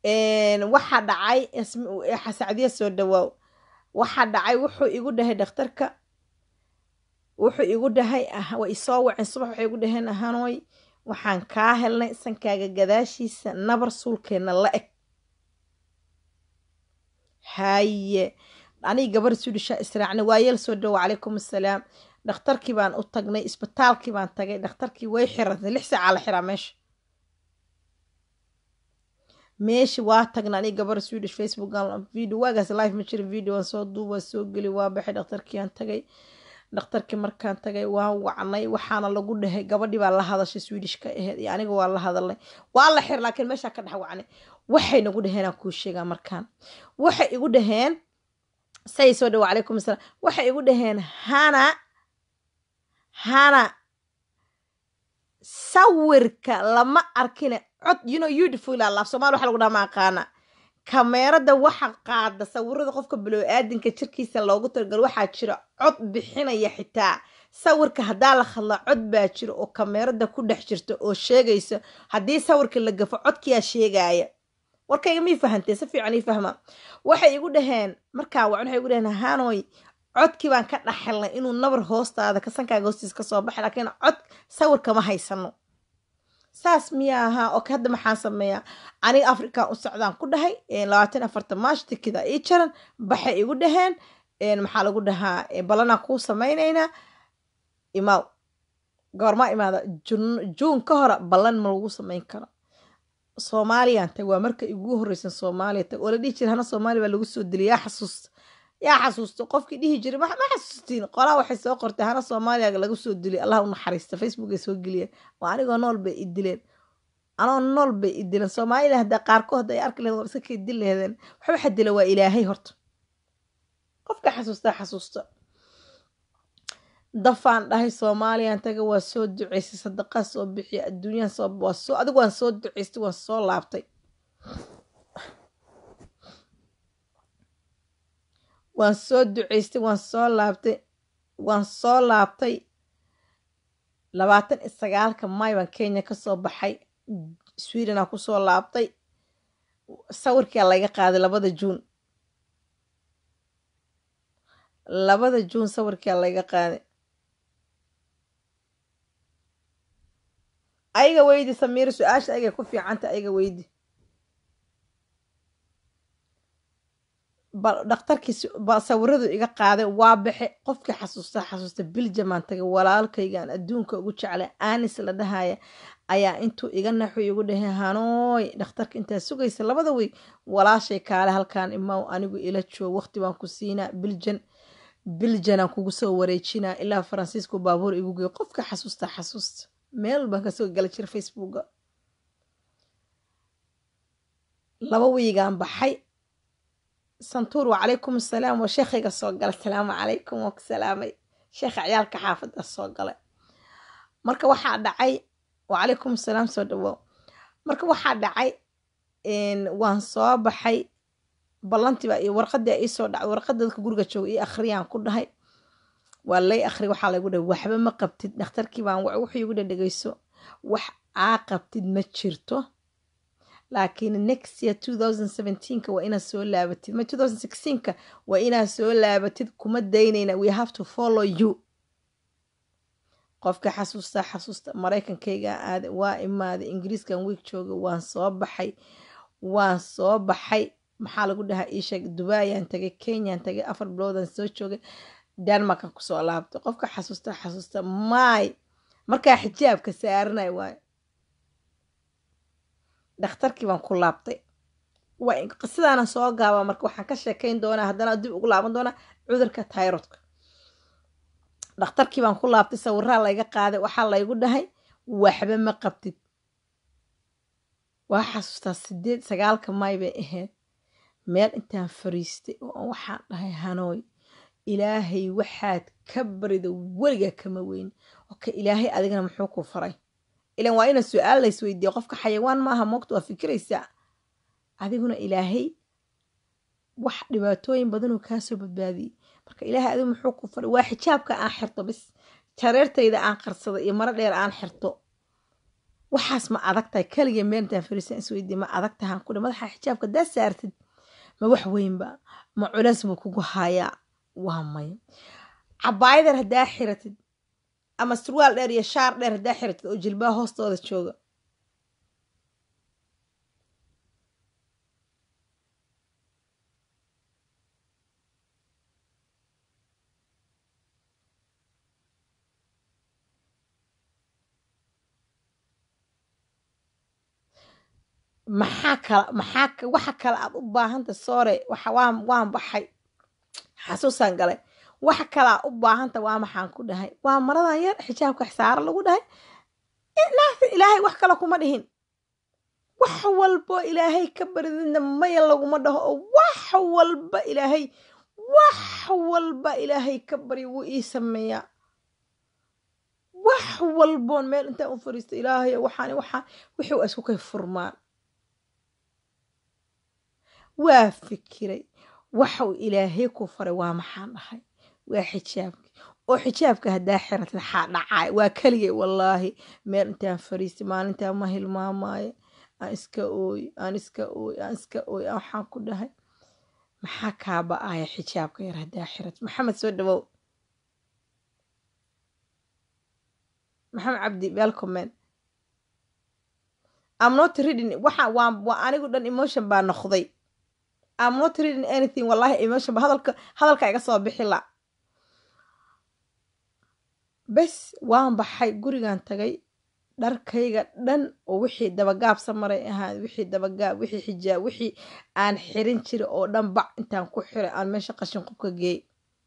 waxaa dhacay sacdiya soo dhawaaw waxaa dhacay wuxuu igu dhahay dhakhtarka wuxuu igu dhahay way isoo waceen subax waxay igu dhaheen ahanoy waxaan kaa helnay sankaaga gadaashiisa nabar suulkeenna la eg haye aniga gabar suudhishaa israacnay waayeel soo dhawo calaykum assalaam dhakhtarkii baan u tagnay isbitaalkii baan tagay dhakhtarkii way xirantay lix saacaa la xiraa meesha meesha waa tagna aniga gabar swedish facebook video waagaas live ma jira video waan soo duuba soo geli waa baxay dhakhtarkii aan tagay dhakhtarkii markaan tagay waa wacnay waxaana lagu dhahay gabadhii baa la hadashay swedishka aheyd iyo aniga waa la hadalnay waa la xir laakiin meeshaa ka dhex wacnay waxay nagu dhaheen aan kuu sheegaa markaan waxay igu dhaheen say soo dhawo calaykum asalaam waxay igu dhaheen hana hana sawirka lama arkine cod you know beautiful alaaf somaali waxa lagu dhaha ma aqaana kameerada waxa qaada sawirada qofka biloo-aadinka jirkiisa loogu talagalo waxaa jira cod bixinaya xitaa sawirka haddaa la hadlaa cod baa jira oo kameerada ku dhex jirta oo sheegaysa haddii sawirka la gafo codkiyaa sheegaya warkayga mii fahantee si fiican ii fahma waxay igu dhaheen markaa wacan waxay igu dhaheen hanoy codkii baan ka dhaxelnay inuu nabar hoostaada kasankaaga hoostiisa kasoo baxay laakiin cod sawirka ma haysano saas miyaa ahaa oo hadda maxaan sameeyaa aniga african u socdaan ku dhahay labaatan afartan maash tikida ii jaran baxay igu dhaheen maxaa lagu dhahaa balanaa kuu samaynaynaa imaaw goormaa imaada juun ka hore ballan ma lagu samayn karo soomaaliyaan tag waa marka igu horreysan soomaaliya tag oo la dhihi jira hana soomaaliya baa lagu soo dilay yaa xasuusta yaa xasuusto qofkii dhihi jiray ma xasuustiin qolaa waxay soo qortay hana soomaaliya lagu soo dilay allah u naxariista facebook ay soo geliyeen waa anigoo nool bay i dileen anoo nool bay i dileen soomaalila hadda qaarkood ay arki lahed war iska kay dil lehdeen waxa waxa dila waa ilaahay horta qofka xasuusta xasuusta dafaan dhahay soomaaliyan taga waa soo duceysay sadaqaa soo bixiya adduunyahan soo waa soo adigu waan soo duceystay waan soo laabtay waan soo duceystay waan soo laabtay waan soo laabtay labaatan iyo sagaalka may baan kenya kasoo baxay sweden aan kusoo laabtay sawirkaa laga qaaday labada juun labada juun sawirkaa laga qaaday ayaga weydi samiir su-aasha ayagay ku fiicanta ayaga weydi dhakhtarkii sawiradu iga qaaday waa baxe qofkii xasuusta xasuusta biljamaan tagay walaalkaygaan adduunka ugu jeclay anis la dhahaya ayaa intuu iga naxu igu dhahay hanooy dhakhtarka intaa sugaysa labada wey walaashay kaale halkaan imaw anigu ila joog waqti baan ku siinaa biljan biljanaan kugu soo wareejinaa ilaa faransiisku baabuur igu geey qofka xasuusta xasuusta meel baan kasoo gala jira facebooka laba wiigaan baxay santuur wacalaykum asalaam waa sheekhayga soo galay asalaamu calaykum waa ku salaamay sheekha ciyaalka xaafadda soo galay marka waxaa dhacay wacalaykum asalaam soo dhawow marka waxaa dhacay waan soo baxay ballantiiba iyo warqadii iisoo dhacay warqada dadka guriga jooga io akhriyaan ku dhahay waa lay akhri waxaa laygu dhahay waxba ma qabtid dhakhtarkii baan wuxuu igu dhadhegayso wax aa qabtid ma jirto laakiin next year two thousand seventeenka waa inaad soo laabatid ma two thousand sixteenka waa inaad soo laabatid kuma daynayna we have to follow you qofka xasuusta xasuusta maraykankayga aada waa imaaday ingiriiskan wiig jooga waan soo baxay waan soo baxay maxaa lagu dhahaa iisheeg dubaayaan tagay kenyaan tagay afar biloodan soo joogay denmarkan kusoo laabtay qofka xasuusta xasuusta maay markaa xijaabka saaranay waayo dhakhtarkii baan ku laabtay sidaana soo gaaba marka waxaan ka sheekayn doonaa haddana dib ugu laaban doonaa cudurka tairodka dhakhtarkii baan ku laabtay sawiraa layga qaaday waxaa laygu dhahay waxba ma qabtid waa xasuustaa sideed sagaalka may bay ahayd meel intaan fariistay oo waxaan dhahay hanooy ilaahay waxaad ka barida weligaa kama weyn oka ilaahay adigana muxuu ku faray ilan waa ina su-aal lays weydiiya qofka xayawaan maaha moogta waa fikiraysaa adiguna ilaahay wax dhibaatooyin badanoo kaasoo badbaadiyey marka ilaahay adigu muxuu ku faray waa xijaabka aan xirto bis jareertayda aan qarsado iyo maro dheer aan xirto waxaas ma adag tahay keligee meel intaan fariisan isweydiye ma adag tahaan ku dhe madaxa xijaabka daa saartid ma wax weynba ma culeys buu kugu hayaa waa maya cabaayadar haddaa xiratid ama surwaal dheer iyo shaar dheer haddaa xiratid oo jilbaha hoostooda jooga maxaa kala maxaa waxa kale aad u baahanta soore waxa waan waan baxay xasuusaan galay waxa kale aad u baahanta waa maxaan ku dhahay waa maradan yar xijaabka saaro lagu dhahay naafin ilaahay wax kale kuma dhihin wax walbo ilaahay ka barididna maya laguma dhaho oo wax walba ilaahay wax walba ilaahay ka bari wuu ii sameeyaa wax walboon meel intaan u fariisto ilaahay waxaan waxaan wixii waa isku kay furmaan waa fikiray waxau ilaahay ku faray waa maxaan dhahay waa xijaabki oo xijaabka haddaa xiratid xaa dhacaay waa keligay wallaahi meel intaan fariistay maalintaa ma hilmaamaayo aan iska ooy aan iska ooy aan iska ooy waxaan ku dhahay maxaa kaaba-aya xijaabka yar haddaa xiratid maxamed soo dhawow maxamed cabdi welcomen am not reading waxa waa waa anigu dhan emotion baa noqday am not reading anything wallahi emotion ba hadalka hadalka iga soo bixi la bes waan baxay gurigan tagay dharkayga dhan oo wixii dabagaabsa maray ahaa wixii dabagaab wixii xijaab wixii aan xirin jira oo dhan bac intaan ku xiray aan meesha qashin qubka geey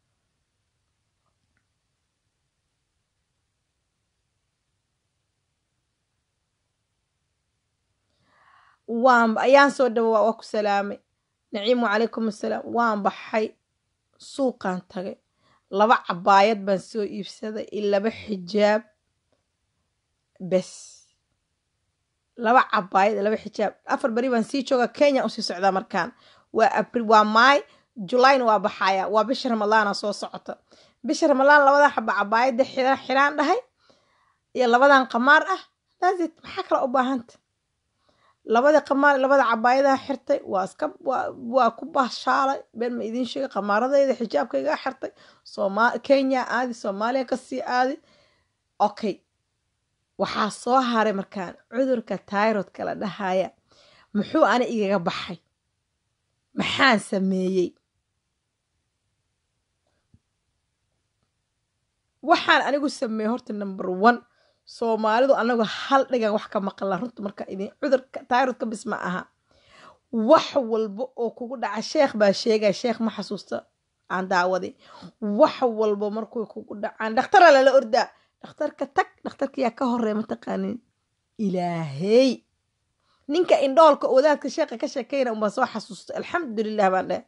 waan ayaan soo dhawo waa ku salaamay naciim wacalaykum assalaam waan baxay suuqaan tagay laba cabaayad baan soo iibsaday iyo laba xijaab bes laba cabaayad iyo laba xijaab afar beri baan sii jooga kenya usii socdaa markaan waa april waa maay julayna waa baxaya waa bisha ramadaana soo socota bisha ramadaan labada xaba cabaayadda xira xiraan dhahay iyo labadan qamaar ah dasit maxaa kale u baahanta labada qamaar labada cabaayadaha xirtay waa iska waa ku baashaalay been ma idiin sheegay qamaaradayda xijaabkayga xirtay sooma kenya aadi soomaaliya kasii aadi okay waxaa soo haray markaan cudurka tairodka la dhahaya muxuu ana igaga baxay maxaan sameeyey waxaan anigu sameeyey horta number one soomaalidu anagu hal dhigan wax ka maqla runta marka idin cudurka tairodka bis ma aha wax walba oo kugu dhaca sheekh baa sheegaya sheekh ma xasuusta aan daawaday wax walba markuy kugu dhacaan dhakhtara lala ordaa dhakhtarka tag dhakhtarkayaa ka horeey mataqaanin ilaahey ninka indhoolka wadaadka sheekha ka sheekayna unbaa soo xasuusta alxamdulilah baan dheh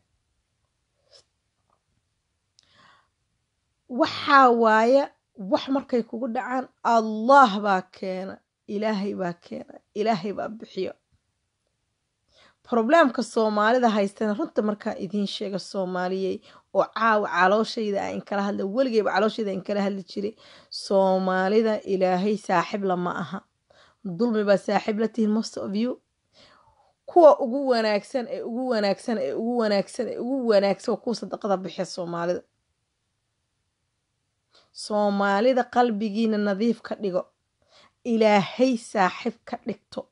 waxaa waaya wax markay kugu dhacaan allah baa keena ilaahay baa keena ilaahay baa bixiyo probleemka soomaalida haystana runta markaa idiin sheega soomaaliyey oo caawa calooshayda a inkala hadla weligeyba calooshayda inkala hadli jiray soomaalida ilaahay saaxib lama aha dulmi baa saaxiib la tihiin most of you kuwa ugu wanaagsan ee ugu wanaagsan ee ugu wanaagsan ee ugu wanaagsan kuwa sadaqada bixiya soomaalida soomaalida qalbigiina nadiif ka dhigo ilaahay saaxib ka dhigto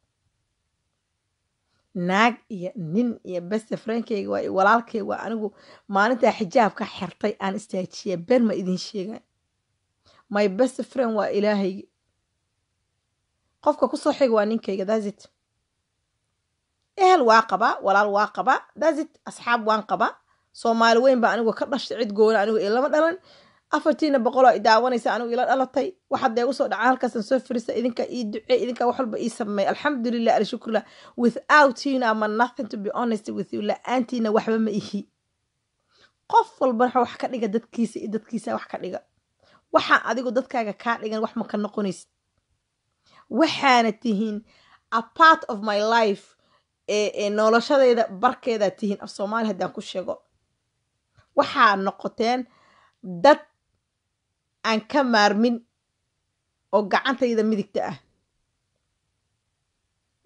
naag iyo nin iyo beste frankeyga waa walaalkeyga waa anigu maalintaa xijaabka xirtay aan istaajiya ben ma idin sheegan my best friend waa ilaahaygi qofka kusoo xiga waa ninkayga dasit ehel waa qabaa walaal waa qabaa dasit asxaab waan qabaa soomaali weyn baa anigu ka dhashtay cid goona anigu ilama dhalan afartiina boqoloo i daawanaysa anigu ila dhalatay waxaad dee usoo dhacaan halkaasan soo firisa idinka ii ducey idinka wax walba ii sameey alxamdulilah alshukurlah without you ama nothing to be honest with you la-aantiina waxba ma ihi qof walba wax ka dhiga dadkiisa iyo dadkiisa wax ka dhiga waxaa adigu dadkaaga kaa dhigan wax ma ka noqonaysid waxaana tihiin a part of my life ee noloshadayda barkeedaa tihiin af soomaali haddaan ku sheego waxaa noqoteen dad aan ka maarmin oo gacantayda midigta ah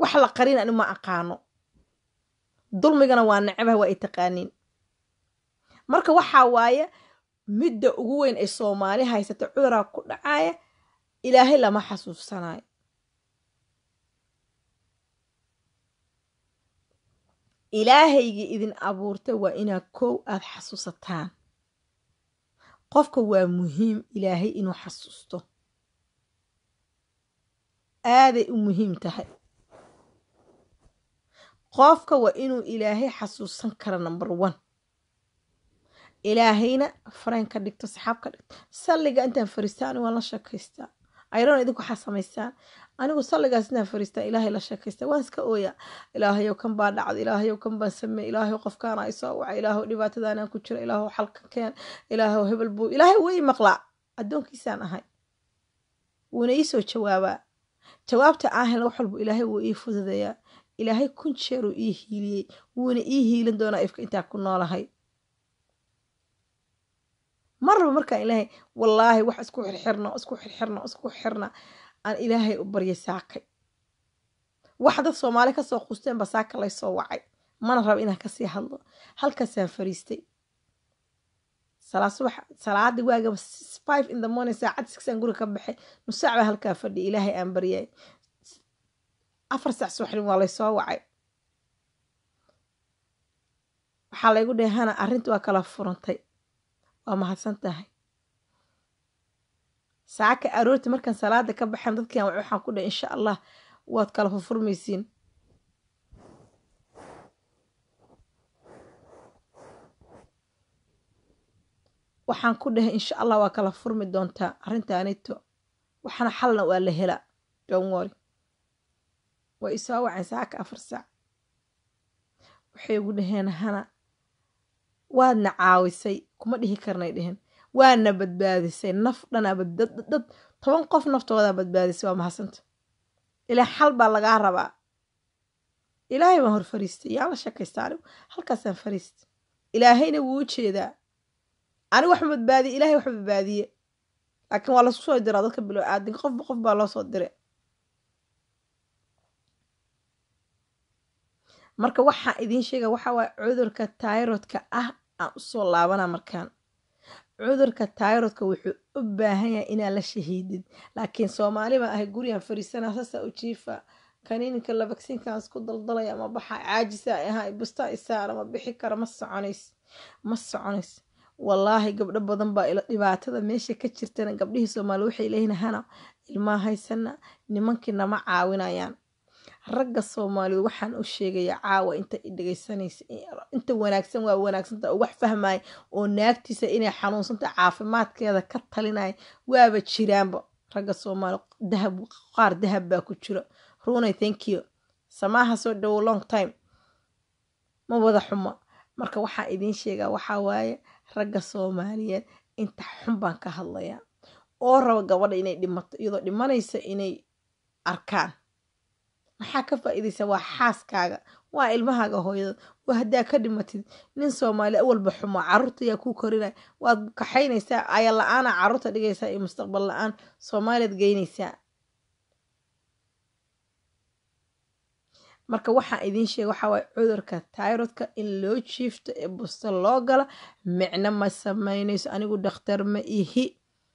wax la qarin ani ma aqaano dulmigana waa necbaha waa ay taqaaniin marka waxaa waaye midda ugu weyn ay soomaali haysata cuduraa ku dhacaya ilaahay lama xasuusanayo ilaahaygii idin abuurtay waa inaad kow aada xasuusataan qofka waa muhiim ilaahay inuu xasuusto aaday u muhiim tahay qofka waa inuu ilaahay xasuusan kara number one ilaahayna fareen ka dhigto saxaab ka dhigto salliga intaan fariistaa anigu waan la sheekaystaa ayron idinku waxaa samaystaan anigu salligaas intaan fariistaa ilaahay la sheekaystaa waan iska ooyaa ilaahayow kan baa dhacda ilaahayow kan baan sameey ilaahayow qofkaana ay soo waca ilaahow dhibaatadaanaan ku jira ilaahow xalka keen ilaahow hebel buu ilaahay way maqlaa addoonkiisaan ahay wuuna ii soo jawaabaa jawaabta aan helna wax walbu ilaahay wuu ii fududeeyaa ilaahay kun jeeruu ii hiiliyey wuuna ii hiilin doonaa ifka intaa ku noolahay marnaba markaan ilaahay wallaahi wax isku xirxirno isku xirxirno isku xirna aan ilaahay u baryay saakay wax dad soomaali kasoo quusteen ba saaka laysoo wacay mana raba inaan kasii hadlo halkaasaan fariistay subax salaadii waagaba five in the morning saacad sixaan guriga ka baxay nusaac baa halkaa fadhiya ilaahay aan baryay afar saac subaxdin waa laysoo wacay waxaa laygu dhahay hana arrinta waa kala furantay waa mahadsan tahay saaka aroorti markaan salaada ka baxeen dadkian waxaan ku dhahay insha allah waad kala furfurmaysiin waxaan ku dhahay insha allah waa kala furmi doontaa arrintaanito waxaana xalna waa la helaa donwori waa isoo waceen saaka afar saac waxay ugu dhaheen hana waadna caawisay kuma dhihi karnay dheheen waadna badbaadisay naf dhanaa dad toban qof naftoodaa badbaadisay waa mahadsanta ilaa xal baa lagaa rabaa ilaahay baan hor fariistay yaan la sheekaystaa anigu halkaasaan fariistay ilaahayna wuu u jeedaa anigu wax badbaadiye ilahay wax badbaadiye laakiin waa lasku soo diraa dadka bilo aadinka qofba qof baa loo soo diray marka waxaan idiin sheega waxaa waaya cudurka tairodka ah aan usoo laabana markaan cudurka tairodka wuxuu u baahan yahay inaad la shahiidid laakiin soomaali baan ahay gurigan fariisana sasa u jiifa kaniininka la vacsiinkan isku daldalaya ma baxa caajisa ahaa busta isaara ma bixi kara ma soconays ma soconays wallaahi gabdho badan baa ila dhibaatada meesha ka jirtana gabdhihii soomaali waxay leeyihin hana ilmaa haysana nimankii nama caawinayaan ragga soomaaliyeed waxaan u sheegayaa caawa inta i dhegeysanaysa inta wanaagsan waa wanaagsanta oo wax fahmaya oo naagtiisa inay xanuunsanta caafimaadkeeda ka talinaya waaba jiraanba ragga soomaali dahab qaar dahab baa ku jira runay thank you samaaha soo dhowo long time ma wada xumo marka waxaan idiin sheegaa waxaa waaye ragga soomaaliyeed inta xun baan ka hadlayaa oo raba gabadha inay dhimato iyadoo dhimanaysa inay arkaan maxaa ka faa'iidaysa waa xaaskaaga waa ilmahaaga hooyada waa haddaa ka dhimatid nin soomaali awalba xumo caruurta ayaa kuu korinaya waad kaxaynaysaa aya la-aana caruurta dhigaysaa iyo mustaqbal la-aan soomaaliyaad geynaysaa marka waxaan idiin sheega waxaa waaye cudurka tairodka in loo jiifto ee busto loo galo micno ma sameynayso anigu dhakhtar ma ihi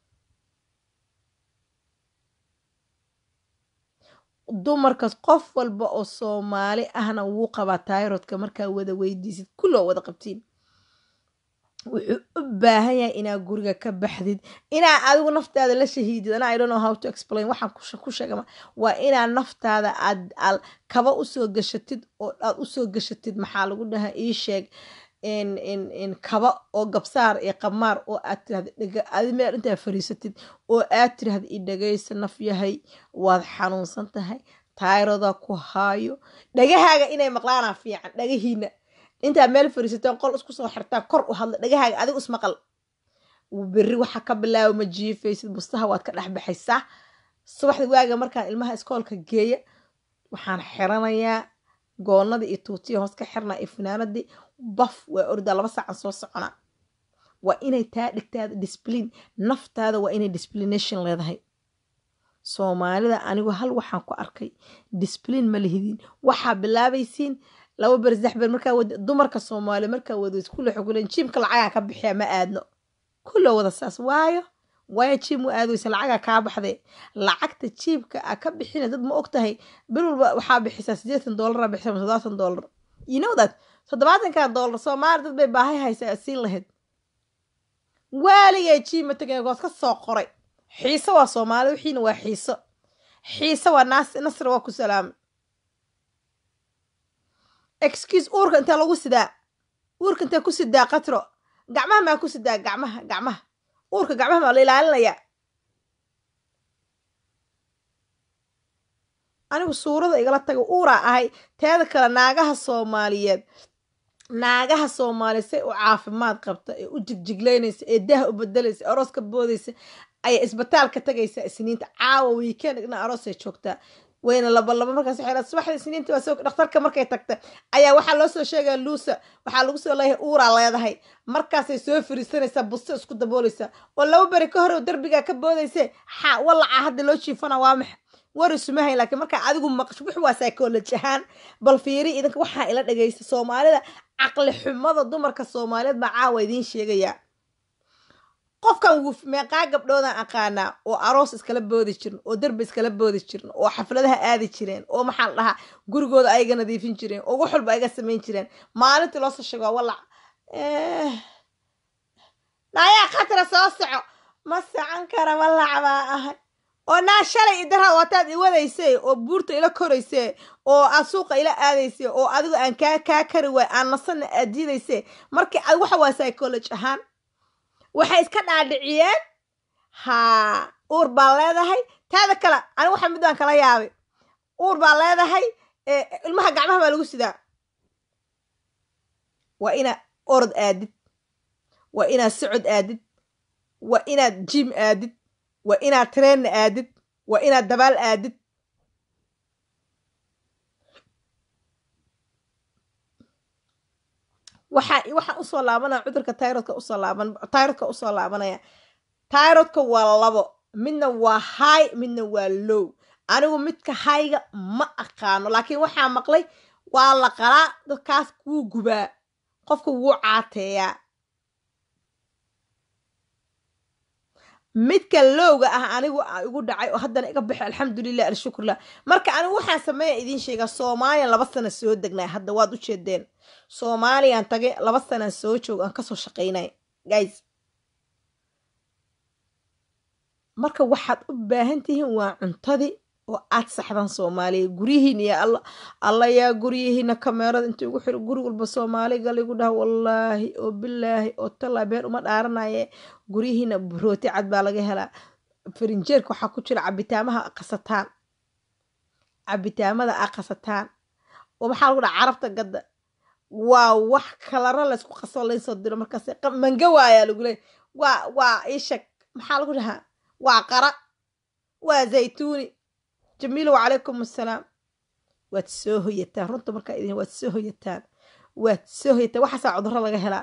dumarkaas qof walba oo soomaali ahna wuu qabaa tairodka markaa wada weydiisid kulloo wada qabtiin wuxuu u baahan yahay inaad guriga ka baxdid inaa adigu naftaada la shahiidid ana i don't know how to explain waxaan ku sheegama waa inaad naftaada aad kaba usoo gashatid oo aad usoo gashatid maxaa lagu dhahaa ii sheeg kaba oo gabsaar iyo qamaar oo aad tirahda meel intaa fariisatid oo aad tirahda i dhagaysa naf yahay waad xanuunsan tahay tayroda ku haayo dhagahaaga inay maqlaanaa fiican dhagahiina intaa meel fariisateen qol isku soo xirtaan kor u hadla dhagahaaga adigu ismaqal berri waxa ka bilaaba ma jiifaysid bustaha waad ka dhexbaxaysaa subaxda waaga markaan ilmaha iskoolka geeya waxaan xiranayaa goonadii iyo tuutiya hoos ka xirnaa iyo finaanadii baf waa ordaa laba saacan soo soconaa waa inay taa dhigtaada disbliin naftaada waa inay disblination leedahay soomaalida anigu hal waxaan ku arkay disbliin ma lihidin waxaa bilaabaysiin laba ber saddex ber markaa wad dumarka soomaaliya markaa wada iskulle xuguleen jiimka lacagaa ka bixiya ma aadno kulla wada saas waayo waayo jiim u aadaysa lacagaa kaa baxdee lacagta jiibka a ka bixina dad ma og tahay bil walba waxaa bixisaa siddeetan doolara bixisa ama toddobaatan doolar you know that toddobaatankaa doolar soomaali dad bay baahay haysaa siin lahayd waaligay jiima tagay goos ka soo qoray xiiso waa soomaali wixiina waa xiiso xiiso waa naas nasr waa ku salaamay excuse uurka intee lagu sidaa uurka intee ku sidaa katro gacmaha maa ku sidaa gacmaha gacmaha uurka gacmaha maa la ilaalinayaa anigu suurada igala taga uuraa ahay teeda kale naagaha soomaaliyeed naagaha soomaaliyeed say u caafimaad qabta ee u jigjiglaynaysa ee daha u bedelaysa ee aroos ka boodaysa ayaa isbitaalka tagaysaa isniinta caawa weekend igna aroosay joogtaa wayna laba laba markaas waxay subaxda isniinta waa soo dhakhtarka markay tagta ayaa waxaa loo soo sheegaya luusa waxaa lagu soo leeyahay uuraa leedahay markaasay soo firiisanaysaa busto isku daboolaysaa oo laba beri ka hor derbigaa ka boodayse xa walacaa hadda loo jiifana waa maxa war isumahayn laakiin markaa adigu maqasho wix waa psychology ahaan bal fiiri idinka waxaa ila dhagaysta soomaalida caqli xumada dumarka soomaaliyeed baa caawa idiin sheegayaa qofkan wuf meeqaa gabdhoodan aqaanaa oo aroos iskala boodi jirin oo derbi iskala boodi jirin oo xafladaha aadi jireen oo maxaa la dhahaa gurigooda ayaga nadiifin jireen oo wax walba ayga samayn jireen maalintii loosoo sheego walac naayaa khatara soo soco ma socon kara walac baa ahay oo naa shalay idara wataad iwadaysay oo buurta ila koraysay oo aad suuqa ila aadaysay oo adigu aan kaa kaa kari waay aan nasana aad diidaysay markii ad waxa waa psychology ahaan waxay iska dhaadhiciyeen haa uur baa leedahay taada kale anigu waxa mid baan kala yaabay uur baa leedahay ilmaha gacmaha baa lagu sidaa waa inaad orod aadid waa inaad socod aadid waa inaad jim aadid waa inaad treenna aadid waa inaad dabaal aadid waxaa waxaan usoo laabanaya cudurka tyrodka usoo laaban tyrodka usoo laabanaya tyrodka waa labo midna waa high midna waa low anigu midka hayga ma aqaano laakiin waxaa maqlay waa la qalaa dadkaas wuu gubaa qofka wuu caateeyaa midka lowga ah anigu igu dhacay oo haddana iga baxo alxamdulilah alshukurlah marka anigu waxaan sameeya idiin sheegaa soomaaliya laba sana soo degnay hadda waad u jeedeen soomaaliyaan tagay laba sanaan soo joog aan kasoo shaqaynay guys marka waxaad u baahan tihiin waa cuntadii oo aad saxdaan soomaaliya guryihiin iyo alla alla yaa guryihiina kameerada inta igu xiro guri walba soomaaliga ligu dhaha wallaahi oo bilaahi oo tallaa been uma dhaaranaye guryihiina rooti cad baa laga helaa farinjeerka waxaa ku jira cabitaamaha qasataan cabitaamada a qasataan oo maxaa lagu dhaha carabta gadda waa wax kalaro laysku qaso laynsoo diro markaas manga waayaa lagu leey waa waa ishag maxaa lagu dhahaa waa qara waa zaytuuni jamiilo wacalaykum assalaam waad soo hoyataan runta markaa idin waad soo hoyataan waad soo hoyataan waxaasaa cudurro laga helaa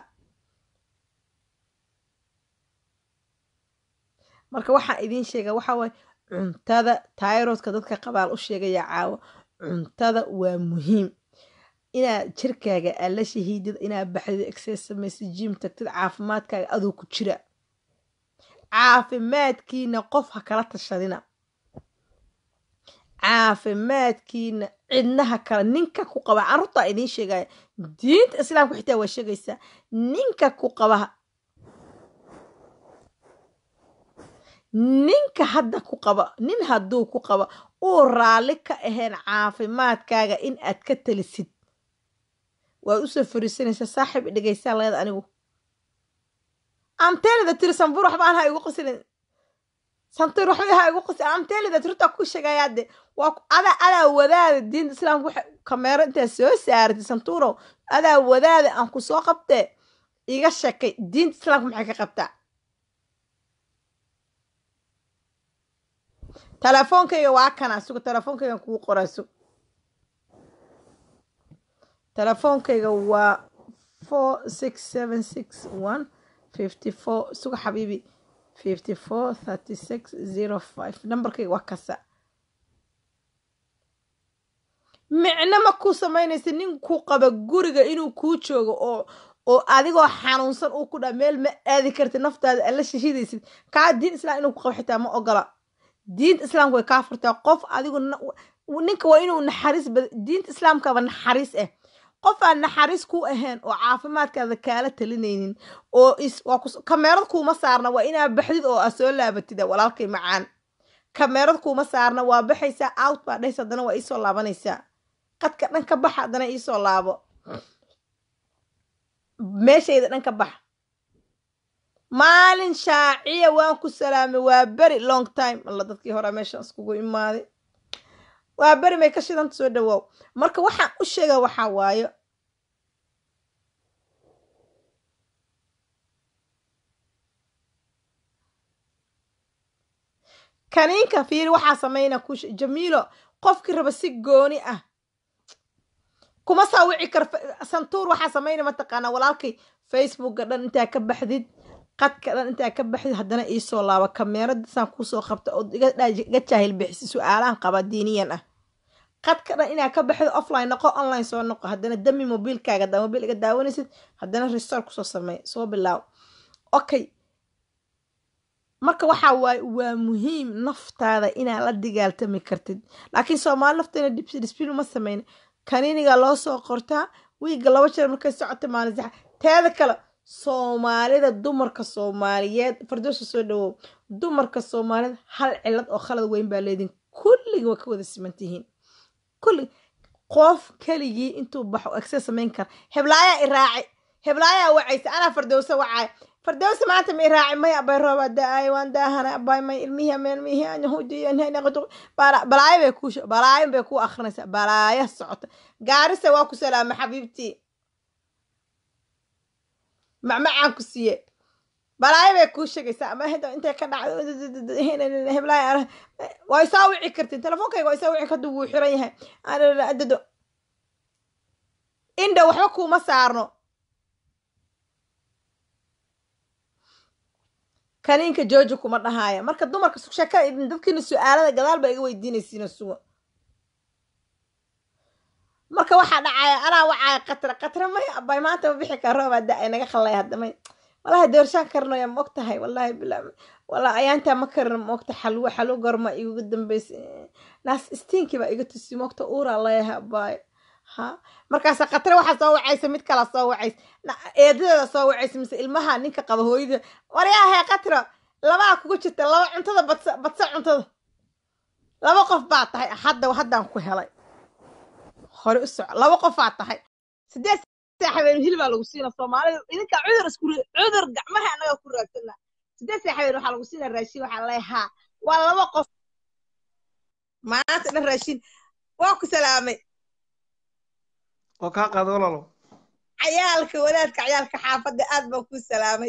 marka waxaan idiin sheegaa waxaa waaye cuntada tairodka dadka qabaal u sheegayaa caawo cuntada waa muhiim inaad jirkaaga aad la shahiidid inaad baxdid exces samaysid jim tagtid caafimaadkaaga adoo ku jira caafimaadkiina qof ha kala tashadina caafimaadkiina cidnaha kale ninka ku qaba carruurtaa idiin sheegaya diinta islaamka xitaa waa sheegaysaa ninka ku qaba ninka hadda ku qaba nin hadduu ku qaba uu raalli ka ahayn caafimaadkaaga in aad ka talisid waad usoo fariisanaysaa saaxiib dhegaysaa leeda anigu amteelida tiri sanbur waxba aan ha igu qasilin santir waxba ha igu qasil amteelida tirta ku sheegayaade waa adaa adaa wadaada diinta islaamka waxa kameero intaa soo saaratay santuurow adaa wadaada aan ku soo qabtee iga sheekay diinta islaamka maxay ka qabtaa telefoonkayga waa kana suga telefoonkaygan kugu qoraa sug telefoonkayga waa four six seven six one fifty four suga xabiibi fifty four thirty six zero five nambarkayga waa kasa micno ma kuu samaynaysa nin ku qaba guriga inuu kuu joogo oo oo adigoo xanuunsan uu ku dhaa meel ma aadi kartid naftaada alla shishidaysid kaa diin islaam inuu ku qabo xitaa ma ogola diinta islaamka way kaa furtaa qof adigu ninka waa inuu naxariis bad diinta islaamkaba naxariis ah qof aan naxariis ku ahayn oo caafimaadkaada kaala talinaynin oo is waa kameerad kuuma saarna waa inaa baxdid oo aa soo laabatid walaalkay macaan kameerad kuuma saarna waa baxaysaa out baa dhays haddana waa iisoo laabanaysaa qadka dhan ka baxa haddana iisoo laabo meeshayda dhan ka baxa maalin shaaciya waan ku salaamay waa beri long time alla dadkii hore meeshaan iskugu imaaday waa beri may ka shidanta soo dhawaaw marka waxaan u sheega waxaa waayo kaniinka fiiri waxaa samayna ku jamiilo qofkii raba si gooni ah kuma saa wici kar santuur waxaa samayna mataqaanaa walaalkay facebookga dhan intaa ka baxdid qadka dhan intaa ka baxdid haddana iisoo laaba kameeradasaan kuusoo qabta oo iga jaahil bixisi su-aalahan qaba diiniyan ah qadka dhan inaa ka baxdo offline noqo online soo noqo haddana dami mobiilkaaga da mobiil iga daawanaysid haddana restore kusoo sameey soo bilaaw okay marka waxaa waaye waa muhiim naftaada inaa la digaaltami kartid laakiin soomaali nafteena disbiin uma sameyn kaniiniga loo soo qortaa wiigga laba jeer markay socota maalin saxa teeda kale soomaalida dumarka soomaaliyeed fardoosa soo dhawow dumarka soomaaliyed hal cilad oo khalad weyn baa leediin kulligii waa ka wada simantihiin kulli qof keligii intuu baxo egse samayn kara heblaayaa i raaci heblaayaa wacaysa anaa fardowsa wacaay fardowsa maanta ma i raaci may abay rooba da-ay waan daahana abay may ilmihii ameen mihii anyahudiyanaqdu balaayo bay kuu balaayo bay kuu akrinaysaa balaayo socota gaarisa waa ku salaama xabiibtii macmacaan ku siiye balaayo bay kuu sheegaysaa ama intay ka dhacdo heblaaya waa isaa wici kartiin telefoonkayga waa isaa wici karta wuu xiran yahay adado indha waxba kuuma saarno kaniinka jooji kuma dhahaaya marka dumarka sheekada idin dadkiina su-aalada gadaal baa iga weydiinaysiina suga marka waxaa dhacaya anaa wacaaya qatra qatra may abay maanta ma bixi kara roobaa da-ay naga khallay haddamay wallahi doorshaan karnaya ma og tahay wallahi bila wallahi ayaantaa ma karin ma ogta xalwo xalwo gorma iguga dambaysa naas istiinkii baa iga tusi ma ogta uuraa leeyahay abaayo ha markaasa khatare waxaa soo wacaysa mid kala soo wacaysa eedadeeda soo wacaysa mise ilmaha ninka qaba hooyada waryaahe katro labaa kugu jirta laba cuntada badsa badsa cuntada laba qof baa tahay hadda haddaan ku helay hore u soco laba qof baa tahay sideed saaxibeen hil baa lagu siina soomaalida idinka cudur isku cudur gacmaha annaga ku raagsana sideed saaxibeen waxaa lagu siina raashin waxaa leeyahay haa waa laba qof maanta dhan raashin waa ku salaamay oo kaa qaada walaalo cayaalka wadaadka cayaalka xaafadda aad baan kuu salaamay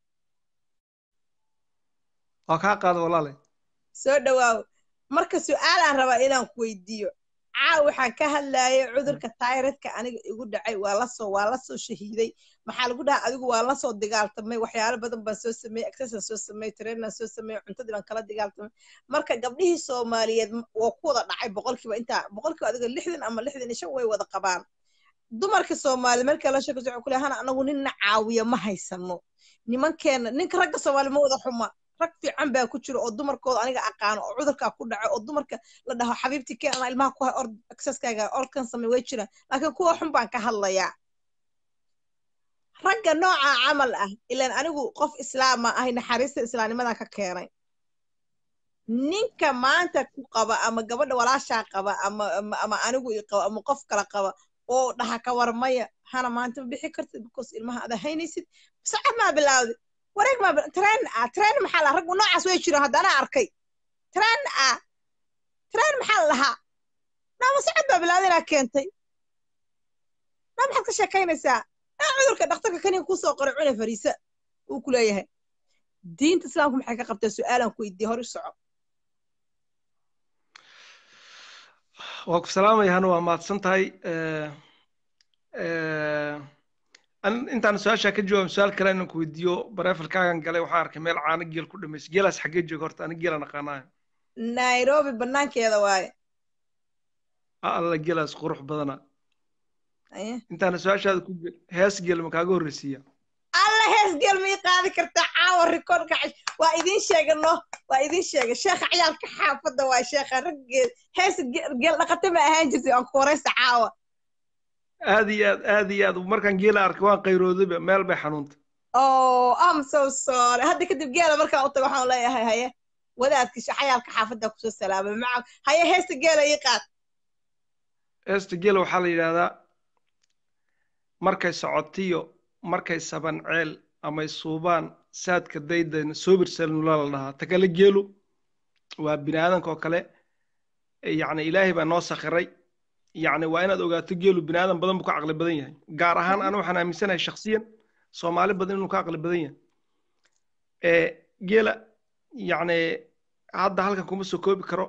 oo kaa qaada walaale soo dhawaaw marka su-aalaan rabaa inaan ku weydiiyo caaw waxaan ka hadlayay cudurka tayradka aniga igu dhacay waa lasoo waa lasoo shahiiday maxaa lagu dhahaa adigu waa lasoo dagaaltamay waxyaalo badan baan soo sameeyey exercise soo sameeyey trainaan soo sameeyey cuntadii baan kala dagaaltamay marka gabdhihii soomaaliyeed waa ku wada dhacay boqolkiiba intaa boqolkiiba adiga lixdan ama lixdan iyo shan way wada qabaan dumarka soomaali marka la sheeko wuxuu kule hana anagu ninna caawiya ma haysano nimankeena ninka ragga soomaali ma wada xuma rag fiican baa ku jiro oo dumarkooda aniga aqaano oo cudurkaa ku dhaco oo dumarka la dhaho xabiibti keen anaa ilmaha ku hay ord exercisekaaga ordkan samey way jiraan laakiin kuwa xun baan ka hadlayaa ragga nooca camal ah ilaan anigu qof islaama ahay naxariista islaamnimadan ka keenay ninka maanta ku qaba ama gabadha walaashaa qaba ama ama anigu i qaba ama qof kala qaba oo dhaha ka warmaya hana maanta ma bixi kartid because ilmaha ada haynaysid sacad maa bilaawday wareeg maa tren ah tren maxaa lahaa raggu noocaas way jiraan haddana arkay tren ah tren maxaa la lahaa naama sacad baa bilaawday inaa keentay naa maxaad ka sheekaynaysaa naa cudurka dhakhtarka kaniga kusoo qoray cune fariisa uu ku leeyahay diinta islaamku maxay ka qabtaa su-aalaan ku weydiiye hor u soco waa ku salaamaya hana waa mahadsan tahay an intaan su-aashaa ka jawaabin su-aal kale inaan ku weydiiyo bareefalkaagan galay waxaan arkay meel caano geel ku dhamaysa geelaas xaggee jooga horta ani geelaan aqaanaayo nairobi banaankeeda waaye alla geelaas qurux badana Aye. intaana su-aashaada ku gel hees geel ma kaaga horreysiiya alla hees geel may qaadi kartaa caawa rikoodhka cash waa idiin sheega no waa idiin sheega sheekha ciyaalka xaafadda waa sheekha raggeed hees ge- geel dhaqata ma ahaan jirtay aan ku horeysa caawa aad iyo aad aad iyo aad markaan geela arkay waan qayroodayba meel bay xanuuntay oh am so sorry hadda kadib geela markaan u tago waxaan leeyahay haye wadaadka sh- ciyaalka xaafadda kusoo salaamay maca haye heesta geela ii qaad heesta geela waxaa la yidhaahdaa markay socotiyo markay saban ceel amay suubaan saadka daydan soobirsalnula la dhahaa ta kale geelu waa bini aadanka oo kale yacni ilaahay baa noo sakhiray yacni waa inaad ogaato geelu bini aadan badan buu ka caqli badan yahay gaar ahaan anu waxaan aaminsanahay shakhsiyan soomaali badan inuu ka caqli badan yahay ee geela yacni hadda halkan kuma soo koobi karo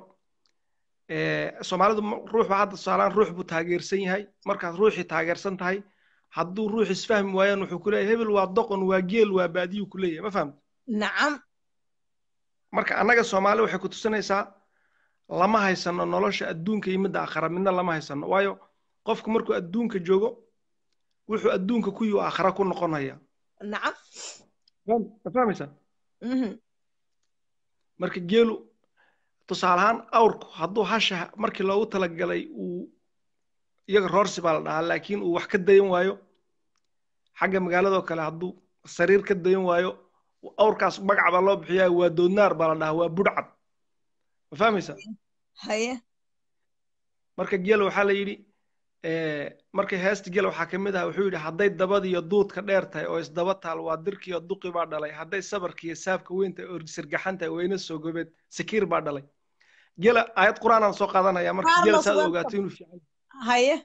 ee soomaalidu ma- ruux baa hadda tusaalaan ruux buu taageersan yahay markaad ruuxii taageersan tahay hadduu ruux isfahmi waayaan wuxuu ku leeyahay hebel waa doqon waa geel waa baadiyuu ku leeyahay ma fahamta nacam marka annaga soomaali waxay ku tusinaysaa lama haysano nolosha adduunka iyo midda aakhara midna lama haysano waayo qofku markuu adduunka joogo wuxuu adduunka ku yihi aakhara ku noqonaya nacam ma fahmaysaa Mhm. marka geelu tusaale ahaan awrku hadduu hasha markii loogu talagalay uu iyaga roorsi baa la dhahaa laakiin uu wax ka dayan waayo xagga magaaladoo kale hadduu sariir ka dayan waayo awrkaas magac baa loo bixiyaa waa doodnaar baa la dhahaa waa budhcad ma fahmaysaa haye marka geela waxaa la yidhi markay heesta geela waxaa ka mid ah wuxuu yidhi hadday dabadiyo duudka dheer tahay oo isdaba taal waa dirkiyo duqi baa dhalay hadday sabarkiyo saabka weyn tahay oo sirgaxan tahay weyna soo gobeed sakiir baa dhalay geela aayad qur-aanaan soo qaadanaya marka geela Carlos saad welcome. ogaato inuu fiican haye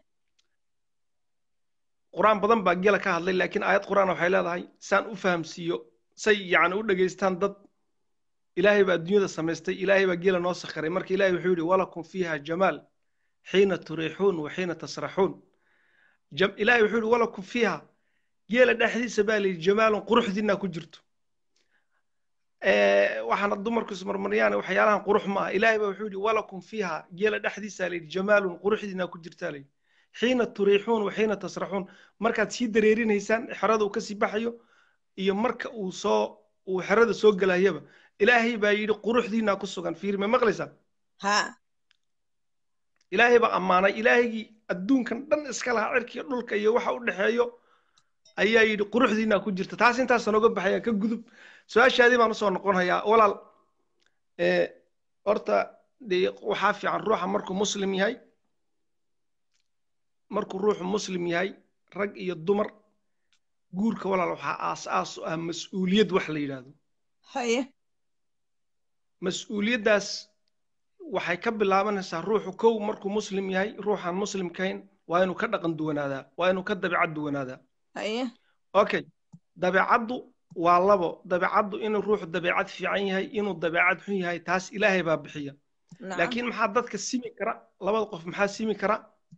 qur-aan badan baa geela ka hadlay laakiin aayad qur-aan waxay leedahay saan u fahamsiiyo say yacni u dhegaystaan dad ilaahay baa adduunyada samaystay ilaahay baa geela noo sakhiray marka ilaahay wuxuu yidhi walakum fiiha jamaal xiina turiixuun wa xiina tasraxuun Jam- ilaahay wuxuu yidhi walakum fiiha geela dhexdiisa baa layidhi jamaalun quruxdiinaa ku jirto Eh, waxaana dumarku ismarmariyaan waxyaalahan qurux ma aha ilaahay baa wuxuu yidhi walakum fiiha geela dhexdiisaa layidhi jamaalun quruxdiinaa ku jirtaa layidhi xiina turiixuun wa xiina tasraxuun markaad sii dareerinaysaan xerada uu kasii baxayo iyo marka uu soo uu xerada soo gelayaba ilaahay baa yidhi quruxdiinaa ku sugan fiiri ma maqlaysaa ha ilaahay baa ammaanay ilaahaygii adduunkan dhan iska lahaa cirkiga dhulka iyo waxa u dhexeeyo ayaa yidhi quruxdiinaa ku jirta taas intaasa nooga baxaya ka gudub su-aashaadii baan usoo noqonayaa walaal ee horta dee waxaa fiican ruuxa markuu muslim yahay markuu ruuxu muslim yahay rag iyo dumar guurka walaal waxaa aas-aas u ah mas-uuliyad wax la yidhaahdo haye mas-uuliyaddaas waxay ka bilaabanaysaa ruuxu kow markuu muslim yahay ruuxaan muslimkayn waa inuu ka dhaqan duwanaadaa waa inuu ka dabeecad duwanaadaa haye okay dabeecaddu waa labo dabeecaddu inuu ruuxu dabeecad fiican yahay inuu dabeecad xun yahay taas ilaahay baa bixiya nacam laakiin maxaa dadka simi kara labada qof maxaa simi kara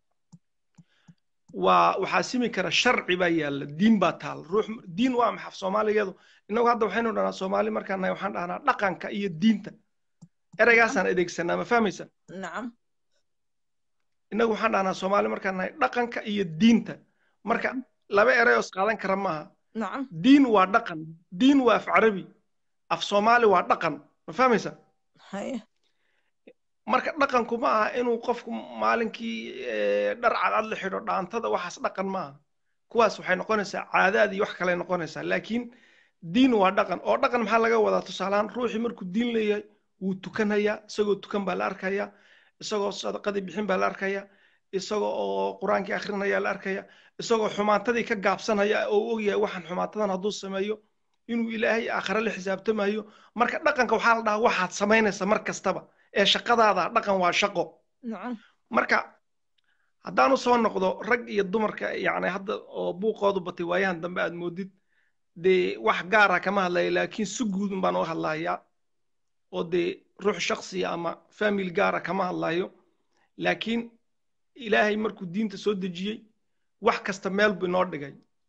waa waxaa simi kara sharci baa yaalla diin baa taal ruux diin waa maxaf soomaaligeedu innagu hadda waxaynu dhahnaa soomaali markaan nahay waxaan dhahnaa dhaqanka iyo diinta ereygaasaan adeegsanaa ma fahmaysa nacam innagu waxaan dhahnaa soomaali markaan nahay dhaqanka iyo diinta marka laba erey oo isqaadan kara maaha nacam diin waa dhaqan diin waa af carabi af soomaali waa dhaqan ma fahmaysa haye marka dhaqanku ma aha inuu qofku maalinkii eh, dhar cadcad la xidho dhaantada waxaas dhaqan ma aha kuwaas waxay noqonaysaa caadaad iyo wax kale noqonaysaa laakiin diin waa dhaqan oo dhaqan maxaa laga wadaa tusaalehaan ruuxii markuu diin leeyahay wuu tukanayaa isagoo tukan baa la arkayaa isagoo sadaqadii bixin baa la arkayaa isagoo oo qur-aankii akhrinaya la arkaya isagoo xumaantadii ka gaabsanaya oo u ogyahay waxaan xumaantadan hadduu sameeyo inuu ilaahay aakhare la xisaabtamayo marka dhaqanka waxaa la dhahaa waxaad samaynaysa mar kastaba ee shaqadaada dhaqan waa shaqo nacam marka haddaanu soo noqdo rag iyo dumarka yacni hadda oo buuqoodu batay waayahan dambe aad moodid dee wax gaara kama hadlaya laakiin si guudun baan uga hadlayaa oo dee ruux shaksiya ama family gaara kama hadlayo laakiin ilaahay markuu diinta soo dejiyey wax kasta meel buu inoo dhigay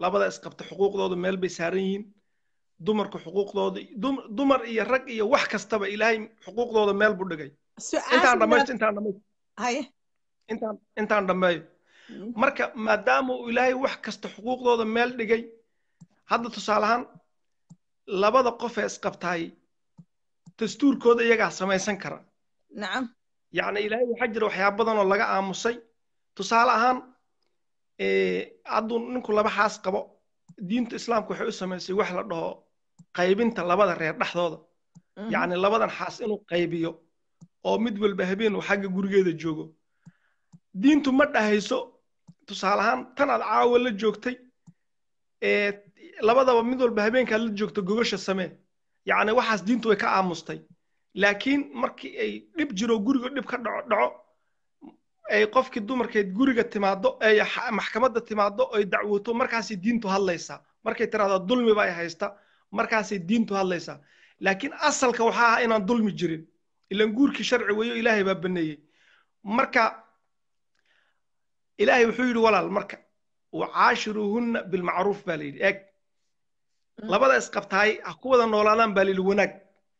labada isqabta xuquuqdooda meel bay saaran yihiin dumarka xuquuqdooda dumar iyo rag iyo wax kastaba ilaahay xuquuqdooda meel buu dhigay intaan dhamaysto intaan dhamaysto intaan intaan dhammeeyo marka maadaama uu ilaahay wax kasta xuquuqdooda meel dhigay hadda tusaale ahaan labada qof ee isqabtaay dastuurkooda iyagaa samaysan kara nacam yacni ilaahay waxaa jira waxyaaba badan oo laga aamusay tusaale ahaan hadduu ninku laba xaas qabo diinta islaamka waxay u samaysay wax la dhaho qaybinta labada reer dhexdooda yacni labadan xaas inuu qaybiyo oo mid walba habeen uu xagga gurigeeda joogo diintu ma dhahayso tusaale ahaan tan aad caawa la joogtay labadaba mid walba habeenkaad la joogto gogasha samee yacni waxaas diintu way ka aamustay laakiin markii ay dhib jiro guriga dhib ka dhaco dhaco ay qofkii dumarkeed guriga timaado ay maxkamadda timaado ay dacwoto markaasay diintu hadlaysaa markay tiraahdo dulmi ba ay haysta markaasay diintu hadlaysaa laakiin asalka waxaa ah inaan dulmi jirin ilan guurkii sharci weeyo ilaahay baa baneeyey marka ilaahay wuxuu yidhi walaal marka wacaashiruuhunna bilmacruuf baa la yidhi eeg labada isqabtaay ha ku wada noolaadaan baa la yidhi wanaag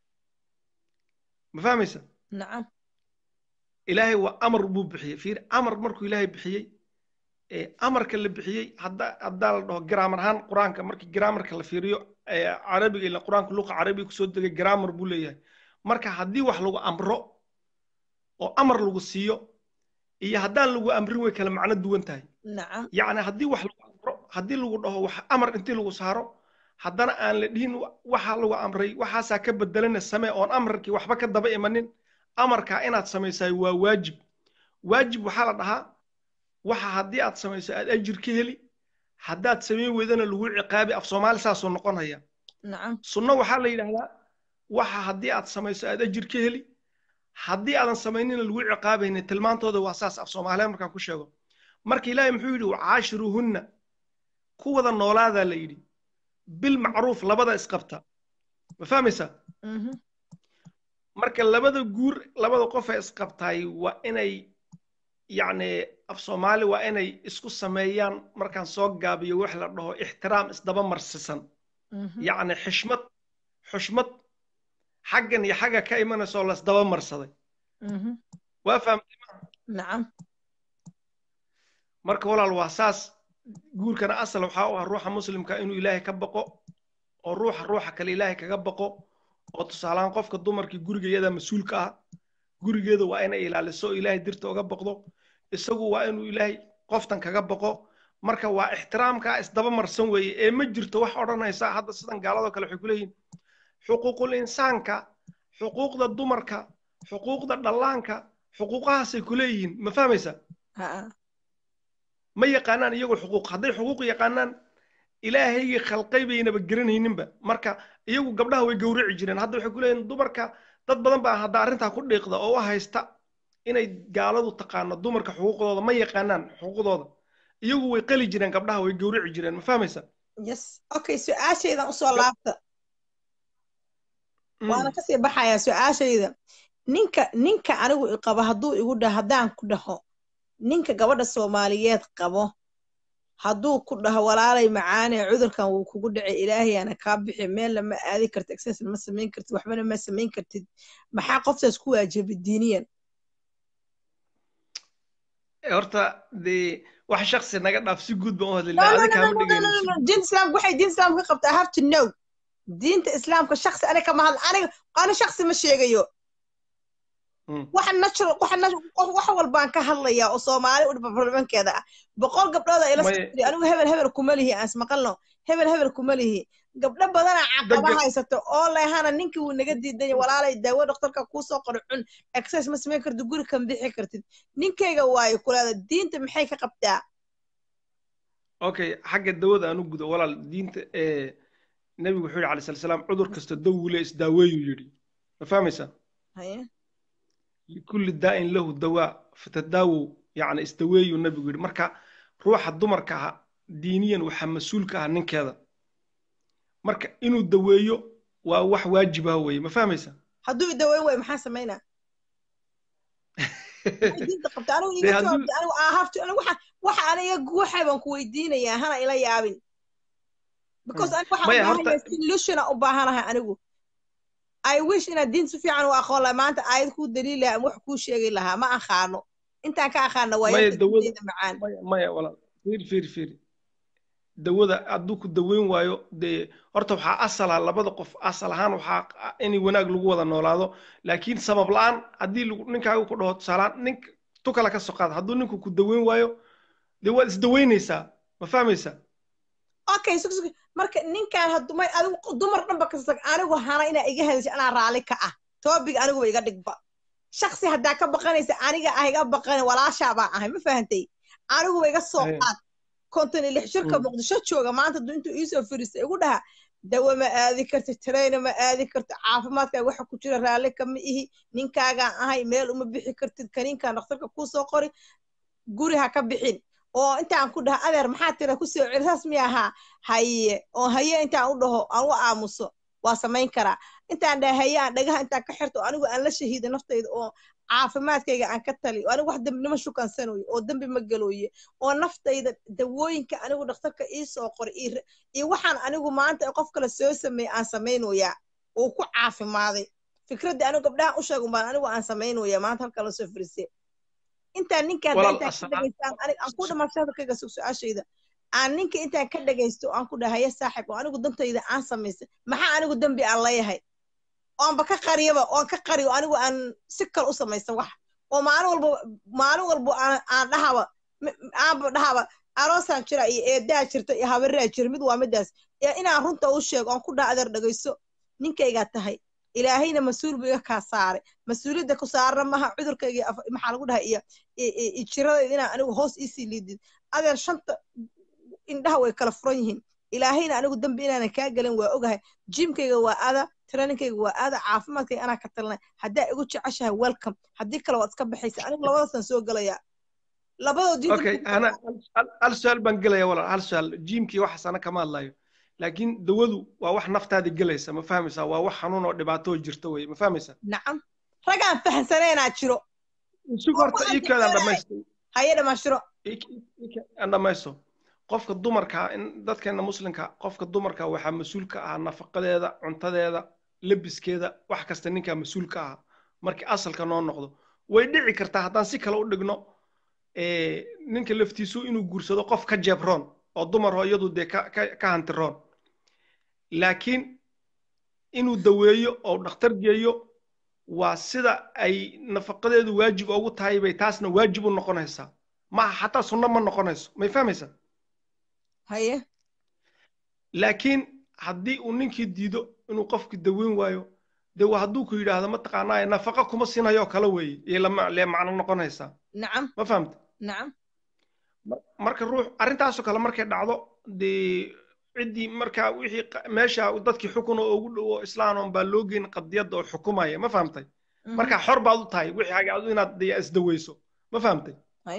ma fahmaysa nacam ilaahay waa amar buu bixiyey fiir amar markuu ilaahay bixiyey amarka la bixiyey hadda haddaa la dhaho giraamar ahaan qur-aanka markii giraamarka la fiiriyo carabiga ila qur-aanka luqa carabiga kusoo degay giraamar buu leeyahay marka haddii wax lagu amro oo amar lagu siiyo iyo haddaan lagu amrin way kala macno duwan tahay nacam yacni haddii wax lagu amro haddii lagu dhaho wax amar intii lagu saaro haddana aan la dhihin waxa lagu amray waxaasaa ka bedelana samee oon amarkii waxba ka daba imanin amarkaa inaad samaysaay waa waajib waajib waxaa la dhahaa waxa haddii aad samayso aad ajir ka heli haddaad samayn weydana lagu ciqaabi af soomaali saasuu noqonaya nacam sunno waxaa la yidhahdaa waxa haddii aad samayso aad ajir ka heli haddii aadan samaynina lagu ciqaabaynin tilmaantooda waa saas af soomaaliya markaan ku sheego marka ilaahay muxuu yidhi wacaashiruuhunna ku wada noolaadaa la yidhi bilmacruuf labada isqabta ma fahmaysaa marka labada guur labada qof ee isqabtaay waa inay yacni af soomaali waa inay isku sameeyaan markaan soo gaabiyo wax la dhaho ixtiraam isdaba marsisan yacni xishmad xushmad xaggan iyo xagga ka imanaysoo lasdaba marsaday waa fahamtay nacam marka walaal waa saas guurkana asal waxaa u ah ruuxa muslimka inuu ilaahay ka baqo oo ruuxa ruuxa kale ilaahay kaga baqo oo tusaalahaan qofka dumarkii guriga iyada mas-uulka ah gurigeeda waa inay ilaaliso oo ilaahay dirta uga baqdo isagu waa inuu ilaahay qoftan kaga baqo marka waa ixtiraamkaa isdaba marsan weeye ee ma jirto wax odhanaysa hadda sidan gaaladoo kale waxay ku leeyihin xuquuqul insaanka xuquuqda dumarka xuquuqda dhallaanka xuquuqahaasay ku leeyihiin ma fahmaysa ma yaqaanaan iyagoo xuquuq hadday xuquuq yaqaanaan ilaahaygii khalqay baynaba garanayninba marka iyagu gabdhaha way gowraci jireen hadda waxay ku leeyihin dumarka dad badan baa hadda arrintaa ku dhiiqda oo u haysta inay gaaladu taqaano dumarka xuquuqdooda ma yaqaanaan xuquuqdooda iyagu way qali jireen gabdhaha way gowraci jireen ma fahmaysa yes okay su-aashaydan usoo laabta waana kasii baxayaa su-aashayda ninka ninka anigu iqabo hadduu igu dhaho haddaan ku dhaho ninka gabadha soomaaliyeed qabo hadduu ku dhaho walaalay macaane cudurkan wuu kugu dhacay ilaahayaana kaa bixi meelna ma aadi kartid exercise ma samayn kartid waxbana ma samayn kartid maxaa qoftaas ku waajibi diiniyan horta dee wax shaksi naga dhaaf si guud baan u hadlaynaa adiga kama dhigayno diinta islaamka waxay diinta islaamka ka qabtaa have to know diinta islaamka shaksi aniga kama hadla aniga ani shaksi ma sheegayo waxa natural waxa wax walbaan ka hadlayaa oo soomaali u barlamankeeda ah boqol gabdhood ila socday anigu hebel hebel kuma lihi aan ismaqalno hebel hebel kuma lihi gabdho badana caqaba haysato oo lehana ninkii wuu naga diiday walaalay daawo dhakhtarka kuu soo qoro cun exercise ma samayn kartid guri kan bixi kartid ninkayga waayo kulaada diinta maxay ka qabtaa okay xagga dawada aan u gudo walaal diinta nebigu wuxuu yidhi alayhi salatu salaam cudur kasta dawule isdaaweeyuu yidhi ma fahmaysaa likulli daa'in lahu dawaa fatadaawow yacni isdaweeyuu nebigu yidhi marka ruuxa dumarka ah diiniyan waxaa mas-uulka ah ninkeeda marka inuu daweeyo waa wax waajib ah weeye ma fahmaysaa hadduu idaweyn waayo maxaa samaynaa diinta qabta anigu iga jawaabta anigu ahafto anigu waxa waxa aniga guuxa baan ku weydiinayaa hana ila yaabin because anigu waxaan u baahanahay solutiona u baahanahay anigu i wish inaad diin si fiican u aqoon lahaa maanta aayad kuu daliil lahaa ama wax kuu sheegi lahaa ma aqaano intaan ka aqaana waa yada macaan maya walaal fiir fiir fiir dawada hadduu ku daweyn waayo dee horta waxaa asala labada qof asal ahaan waxaa in wanaag lagu wada noolaado laakiin sabab la-aan haddii ninkaaga ku dhaho tusaalaan nink tu kale ka soo qaada hadduu ninku ku daweyn waayo dee waad isdaweynaysaa ma fahmaysaa okay marka ninkaan hadumay adigu dumar dhanba kasta anigu hana inaa iga hadasha anaa raalli ka ah toobig aniguba iga dhigba shaksi haddaa ka baqanaysa aniga ah iga baqan walaashaa baa ahay ma fahantay aniguba iga soo qaad konton iyo lix shirka muqdisho jooga maanta du intuu iisoo fariistay igu dhaha dawa ma aadi karti tarayna ma aadi karti caafimaadkaaga waxa ku jira raalli kama ihi ninkaagaan ahay meel uma bixi kartid kaniinkaan dhakhtarka kuu soo qori guri ha ka bixin oo intaan ku dhaha adeer maxaa tira ku soo celi saas miya ahaa haye oo haye intaan u dhaho aan u aamuso waa samayn karaa intaan dhaha haye aan dhagaha intaan ka xirto anigu aan la shahiida naftayda oo caafimaadkayga aan ka tali anigu wax dembinimo shukansanoye oo dembi ma galooye oo naftayda dawooyinka anigu dhakhtarka ii soo qoray iyo waxaan anigu maanta qof kale soo sameeyey aan samaynoyaa oo ku caafimaaday fikraddii anigu gabdhahan u sheegun baan anigu aan samaynoyaa maanta halka la soo firisay intaan ninkaan intaan ka dhegaystaan aan ku dhamaa hadalkayga sug su-aashayda aan ninka intaan ka dhegaysto aan ku dhaha haya saaxib oo anigu dantayda aan samaystay maxaa anigu dembi aan leeyahay oonba ka qariyaba oon ka qariyo anigu aan si kale u samaysan wax oo maalin walba maalin walba aan dhahaba aanba dhahaba aroosaan jira iyo eedaa jirta iyo habaraa jira mid waa midaas inaan runta u sheego oon ku dhaha adeer dhegayso ninkaygaa tahay ilaahayna mas-uul buu iga kaa saaray mas-uuliyadda ku saarna maha cudurkayga maxaa lagu dhahay iyo jiradayda inaan anigu hoos iisii liidid adeer shanta indhaha way kala furan yihiin ilaahayna anigu dambi inaanan kaa gelin waa ogahay jimkayga waa ada traininkayga waa aada caafimaadkayga anaa ka talinay haddaa igu jeceshahay welcome haddii kale waad iska baxaysa anigu labadaasaan soo gelayaa labadoo okay ana hal su-aal baan gelaya walaal hal su-aal jimkii waxaas ana kama hadlayo laakiin dawadu waa wax naftaada gelaysa ma fahmaysaa waa wax xanuun oo dhibaato jirta weye ma fahmaysaa nacam ragaan fahansaneenaa jiro isug horta iikaadaan dhamaysto haye dhamaashiro aan dhamaysto qofka dumarka in dadkeena muslimka qofka dumarka waxaa mas-uul ka ah nafaqadeeda cuntadeeda lebiskeeda wax kasta ninkaa mas-uul ka ah markii asalka noo noqdo way dhici kartaa haddaan si kale u dhigno ninka laftiisu inuu guursado qof ka jeebroon oo dumar oo iyadu dee ka hantiroon laakiin inuu daweeyo oo dhakhtar geeyo waa sida ay nafaqadeedu waajib ugu tahay bay taasna waajib u noqonaysaa maaha xataa sunno ma noqonayso may fahmaysaa haye laakiin haddii uu ninkii diido inuu qofki daweyn waayo dee waa hadduu ku yidhaahdo mataqaanaa nafaqa kuma sinayoo kale weeye iyo lee macno noqonaysaa nacam ma fahamta nacam marka ruux arrintaasoo kale markay dhacdo dee ciddii markaa wixii meesha dadkii xukun oo ugu dhowo islaanoon baa loo geyn qadiyadda oo xukumaya ma fahamtay marka xor baad u tahay wixii hagaadu inaad dee isdaweyso ma fahamtay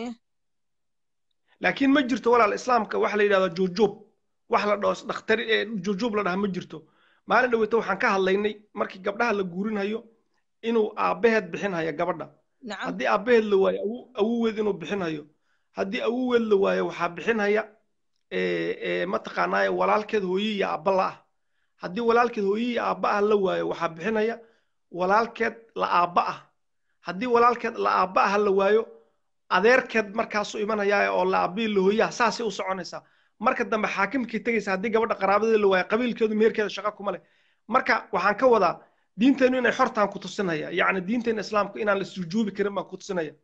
laakiin ma jirto walaal islaamka waxa la yidhahdaa juujub wax la dhaho dhakhtari ee juujub la dhaha ma jirto maalin dhaweyta waxaan ka hadlaynay markii gabdhaha la guurinhayo inuu aabbaheed bixinhayo gabadha haddii aabbaheed la waayo awuweed inuu bixinhayo haddii awuweed la waayo waxaa bixinhaya mataqaanaaye walaalkeed hooye iyo aabba la ah haddii walaalkeed hooye iyo aabba ah la waayo waxaa bixinaya walaalkeed la aabba ah haddii walaalkeed la aabba ah la waayo adeerkeed markaasu imanaya oo la aabbihi la hooyaha saasay u soconaysaa marka dambe xaakimkii tegaysa haddii gabadha qaraabadeeda la waayo qabiilkeedu meherkeeda shaqo kuma leh marka waxaan ka wadaa diinteennu inay xortaan ku tusinaya yacni diinteena islaamku inaan la sujuubi karin baan ku tusinaya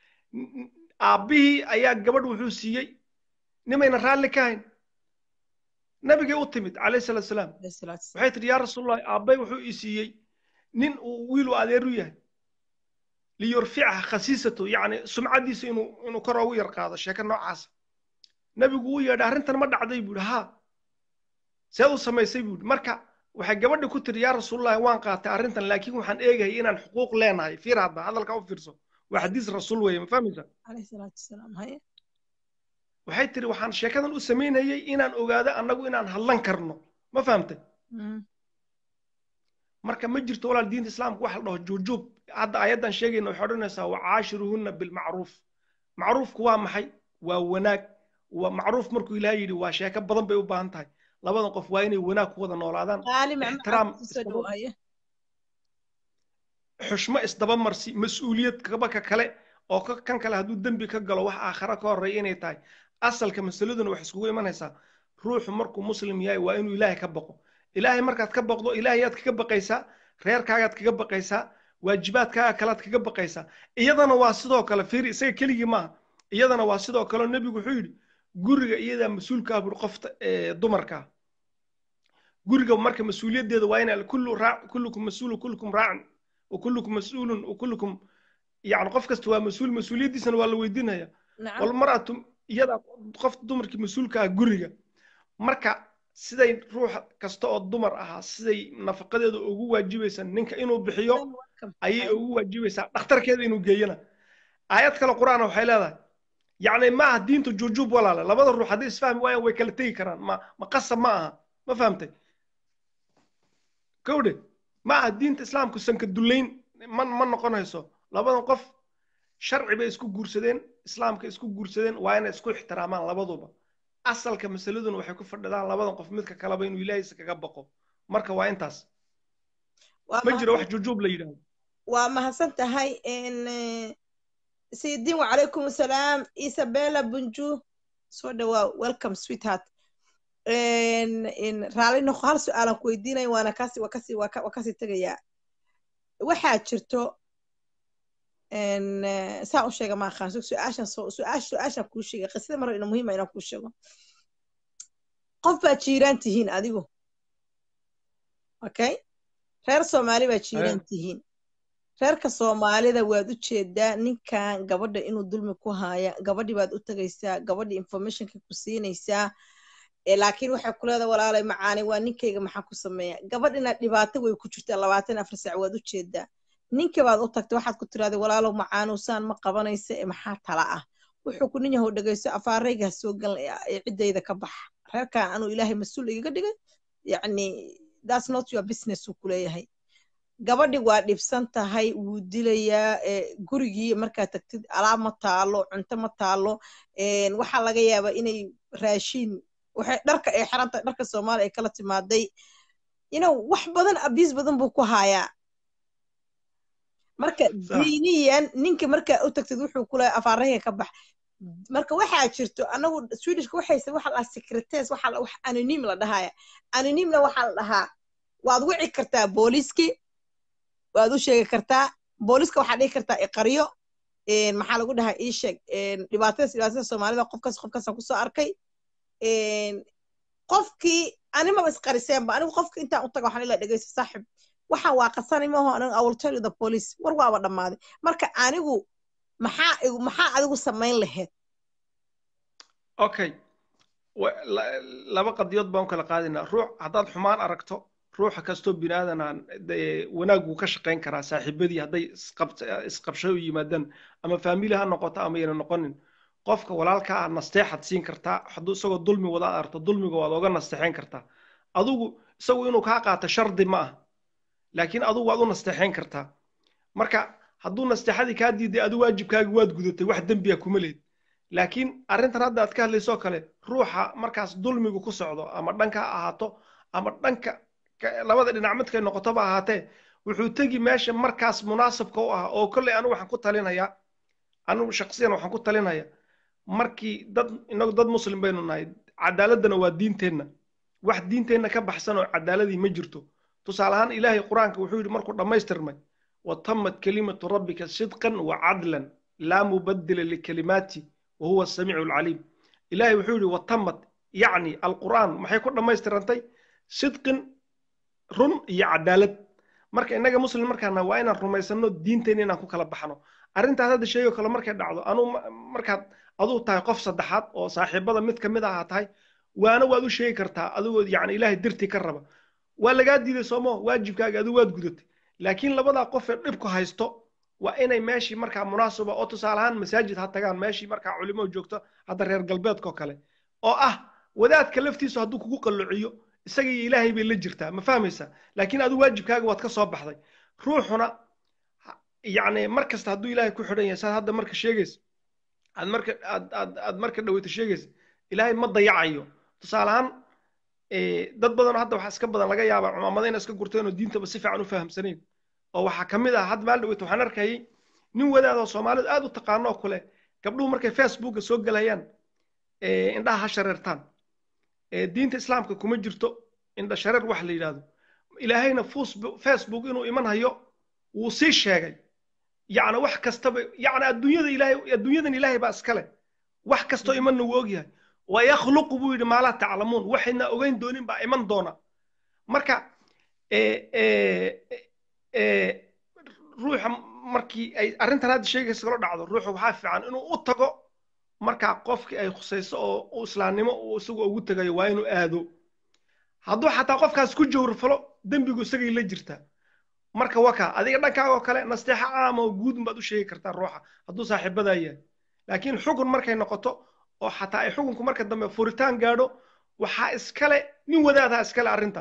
aabbihii ayaa gabadh wuxuu siiyey nimayna raalli ka hayn nabigay u timid calayhi salaatu salaam waxay tidhi yaa rasuulullahi aabbay wuxuu ii siiyey nin uu wiil u adeer u yahay liyurficha khasiisatu yacni sumcadiisa inuu inuu kor ugu yar qaado sheeko noocaasa nabigu uu yeedhay arrintan ma dhacday buu yidhi haa seed u samaysay buu yidhi marka waxay gabadhi ku tiri yaa rasuulullahi waan qaatay arrintan laakiin waxaan eegayay inaan xuquuq leenahay fiir hadda hadalka u fiirso waa xadiis rasuul weeye ma fahmaysaa waxay tiri waxaan sheekadan u samaynayay inaan ogaado annagu inaan hadlan karno ma fahamtay marka ma jirto walaal diinta islaamka waxa la dhaho juujub hadda ayaddan sheegayna waxay odhanaysaa wacaashiruhunna bilmacruuf macruufku waa maxay waa wanaag waa macruuf markuu ilaah yidhi waa sheeko badan bay u baahan tahay labadan qof waa inay wanaag ku wada noolaadaan qaali ixtiraam macmacaan kusoo dhawaaya xushmo isdabamarsi mas-uuliyad kabaka kale oo ka- kan kale hadduu dembi ka galo wax aakhara ka horreeya inay tahay asalka masaladuna wax iskugu imanaysaa ruuxu markuu muslim yahay waa inuu ilaahay ka baqo ilaahay markaad ka baqdo ilaahayaad kaga baqaysaa reerkaagaad kaga baqaysaa waajibaadkaaga kalead kaga baqaysaa iyadana waa sidoo kale fiiri isaga keligii maaha iyadana waa sidoo kale nebigu wuxuu yidhi guriga iyadaa mas-uulkaa buri qofta ee, dumarka guriga marka mas-uuliyaddeeda waa ina kullu raac kullukum mas-uulu kullukum raacin wa kullukum mas-uulun wa kullukum yani qof kasta waa mas-uul mas-uuliyaddiisana waa la weydiinaya nacam walmaratu iyadaa qof dumarkii mas-uulka ah guriga marka siday ruux kasta oo dumar ahaa siday nafaqadeeda ugu waajibaysa ninka inuu bixiyo ayay ugu waajibaysaa dhakhtarkeeda inuu geeyana aayad kale qur-aan waxay leedahay yacni ma aha diinta juujub walaale labada ruux haddii isfahmi waayaan way kala tegi karaan ma ma qasab ma aha ma fahamtay kowdhe ma aha diinta islaamku sanka dullayn ma ma noqonayso labadan qof sharci bay isku guursadeen islaamka isku guursadeen waa inay isku ixtiraamaan labaduba asalka masaladuna waxay ku fadhidaan labadan qof midka kaleba inuu ilaahaysa kaga baqo marka waa intaas waa ma jiro mahadsan wax jujuub la yidhaahdo waa mahadsan tahay n sayidin wacalaykum asalaam isabella bunju soo dhawaa welcome sweetheart n n raalli noqo hal su-aalan ku weydiinaya waana kasi waa kasi waa ka- waa kasii tegayaa waxaa jirto n saa u sheega ma aqaan su-aashan soo su-aasha su-aashan kuu sheegay qisada mar ina muhiima inaan kuu sheego qof baa jiiraan tihiin adigu okay reer soomaali baa jiiraan tihiin reerka soomaalida waad u jeedaa ninkan gabadha inuu dulmi ku haaya gabadhi baad u tegaysaa gabadhi informationka ku siinaysaa ee laakiin waxay ku leedahay walaalay macaani waa ninkayga maxaa ku sameeya gabadhina dhibaato way ku jirtaa labaatan afar saac waad u jeedaa ninka baad u tagtay waxaad ku tiraahday walaalow macaanuusaan ma qabanaysa ee maxaa tala ah wuxuu ku nin yahow dhegayso afaarayga ha soo gal ee ciddayda ka baxa reerkan anuu ilaahay mas-uul igaga dhigay yacni that's not your business uu ku leeyahay gabadhi waa dhibsan tahay wuu dilayaa ee, gurigii markaad tagtid alaab ma taalo cunto ma taalo een, waxaa laga yaabaa inay raashiin waxay dharka ay xiran tahay dharka soomaaliya ay kala timaaday you know wax badan abiis badan buu ku hayaa marka Sax. diiniyan ninka markaa u tagtid wuxuu ku leeyahay afaarahayga ka bax marka waxaa jirto anagu swedishka waxayse waxa la dhahaa secretes waxa la- wax anonym la dhahaya anonymna waxaa la dhahaa waad wici kartaa booliiskii waad u sheegi kartaa booliiska waxaa dhihi kartaa iqaryo een, maxaa lagu dhahaa ii sheeg een, dhibaatadaas dhibaatada soomaalida qofkaas qofkaasaan kusoo arkay een, qofkii animaba isqariseenba anigu qofka intaan u taga waxaan ilaa dhegeysta saaxib waxaan waa qasani maaho anigu i will tell you the police war waaba dhammaaday marka anigu maxaa igu maxaa adigu samayn lahayd okay wa- la- laba qadiyood baan u kala qaadinaa ruux haddaad xumaan aragto ruuxa kastoo binaadan aan dee wanaag wuu ka shaqayn karaa saaxiibadii hadday isqab- isqabsho u yimaadaan ama faamili ha noqoto ama yana noqonin qofka walaalka ah nasteexaad siin kartaa hadduu isagoo dulmi wada aragto dulmiga waad oga nasteexayn kartaa adigu isagu inuu kaa qaato shardi ma ah laakiin adigu waad u nasteexayn kartaa marka hadduu nasteexadii kaa diiday adu waajibkaagi waad gudatay wax dembiya kuma lehid laakiin arrintan hadda aad ka hadlaysoo kale ruuxa markaas dulmigu ku socdo ama dhanka ha ahaato ama dhanka ka- labada dhinac midkay noqotoba ahaatee wuxuu tegi meesha markaas munaasabka u ah oo kolley anigu waxaan ku talinayaa anigu shaksiyan waxaan ku talinayaa markii dad inagu dad muslim baynu nahay cadaaladdana waa diinteenna wax diinteenna ka baxsan oo cadaaladii ma jirto tusaale ahaan ilaahay qur-aanka wuxuu yidhi markuu dhammaystirmay watamat kalimatu rabbika sidqan wa cadlan laa mubaddila likalimaati wa huwa asamiicu alcaliim ilaahay wuxuu yidhi watamat yacni alqur'aan maxay ku dhammaystirantay sidqin run iyo cadaalad marka innaga muslim markaana waa inaan rumaysanno diinteena inaan ku kala baxno arrintaas hadda sheegoo kale markay dhacdo anuu ma- markaad aduu tahay qof saddexaad oo saaxiibada mid ka mid ahaa tahay waana waad u sheegi kartaa adigoo yacni ilaahay dirtii ka raba waa lagaa diiday soomo waajibkaaga adigu waad gudatay laakiin labadaa qof ee dhibku haysto waa inay meeshii markaa munaasaba oo tusaale ahaan masaajid ha tagaan meeshii markaa culimo joogto hadda reer galbeedka oo kale oo ah wadaadka laftiisu hadduu kugu qalluciyo isaga iyo ilaahay bay la jirtaa ma fahmaysaa laakiin adigu waajibkaaga waad ka soo baxday ruuxuna ha- yacni mar kasta hadduu ilaahay ku xidhan yahay saad hadda marka sheegaysa aad marka aad aad aad marka dhaweyta sheegaysa ilaahay ma dayacayo tusaale ahaan dad badanoo hadda waxaa iska badan laga yaabaa cumaamada inay iska gurteen oo diintaba si fiican u fahamsanayn oo waxaa ka mid ah hadda maal dhaweyta waxaan arkayay nin wadaad oo soomaalidu aad u taqaano oo kule gabdhuhu markay facebooka soo gelayaan indhaha ha shareertaan diinta islaamka kuma jirto indha shareer wax la yidhaahdo ilaahayna facebook inuu iman hayo wuu sii sheegay yacni wax kastaba yacni adduunyada ilaahay adduunyadan ilaahay baa iskale wax kastoo imanna wuu ogyahay wayakhluqu buu yidhi maalaa taclamuun waxayna ogeyn doonin baa iman doona marka ruuxa markii ay arrintan hadda sheegaysa kala dhacdo ruuxu waxaa fiican inuu u tago markaa qofkii ay khusayso oo u islaamnimo uu isagu ugu tegayo waa inuu aado hadduu xataa qofkaas ku jawrfalo dembigu isagay la jirtaa marka waka adiga dhankaagoo kale nasteexa caama oo guud baad u sheegi kartaa ruuxa hadduu saaxiibadaa yahay laakiin xukun markay noqoto oo xataa ay xukunku marka dambe furitaan gaadho waxaa iskale nin wadaadaha iskale arrinta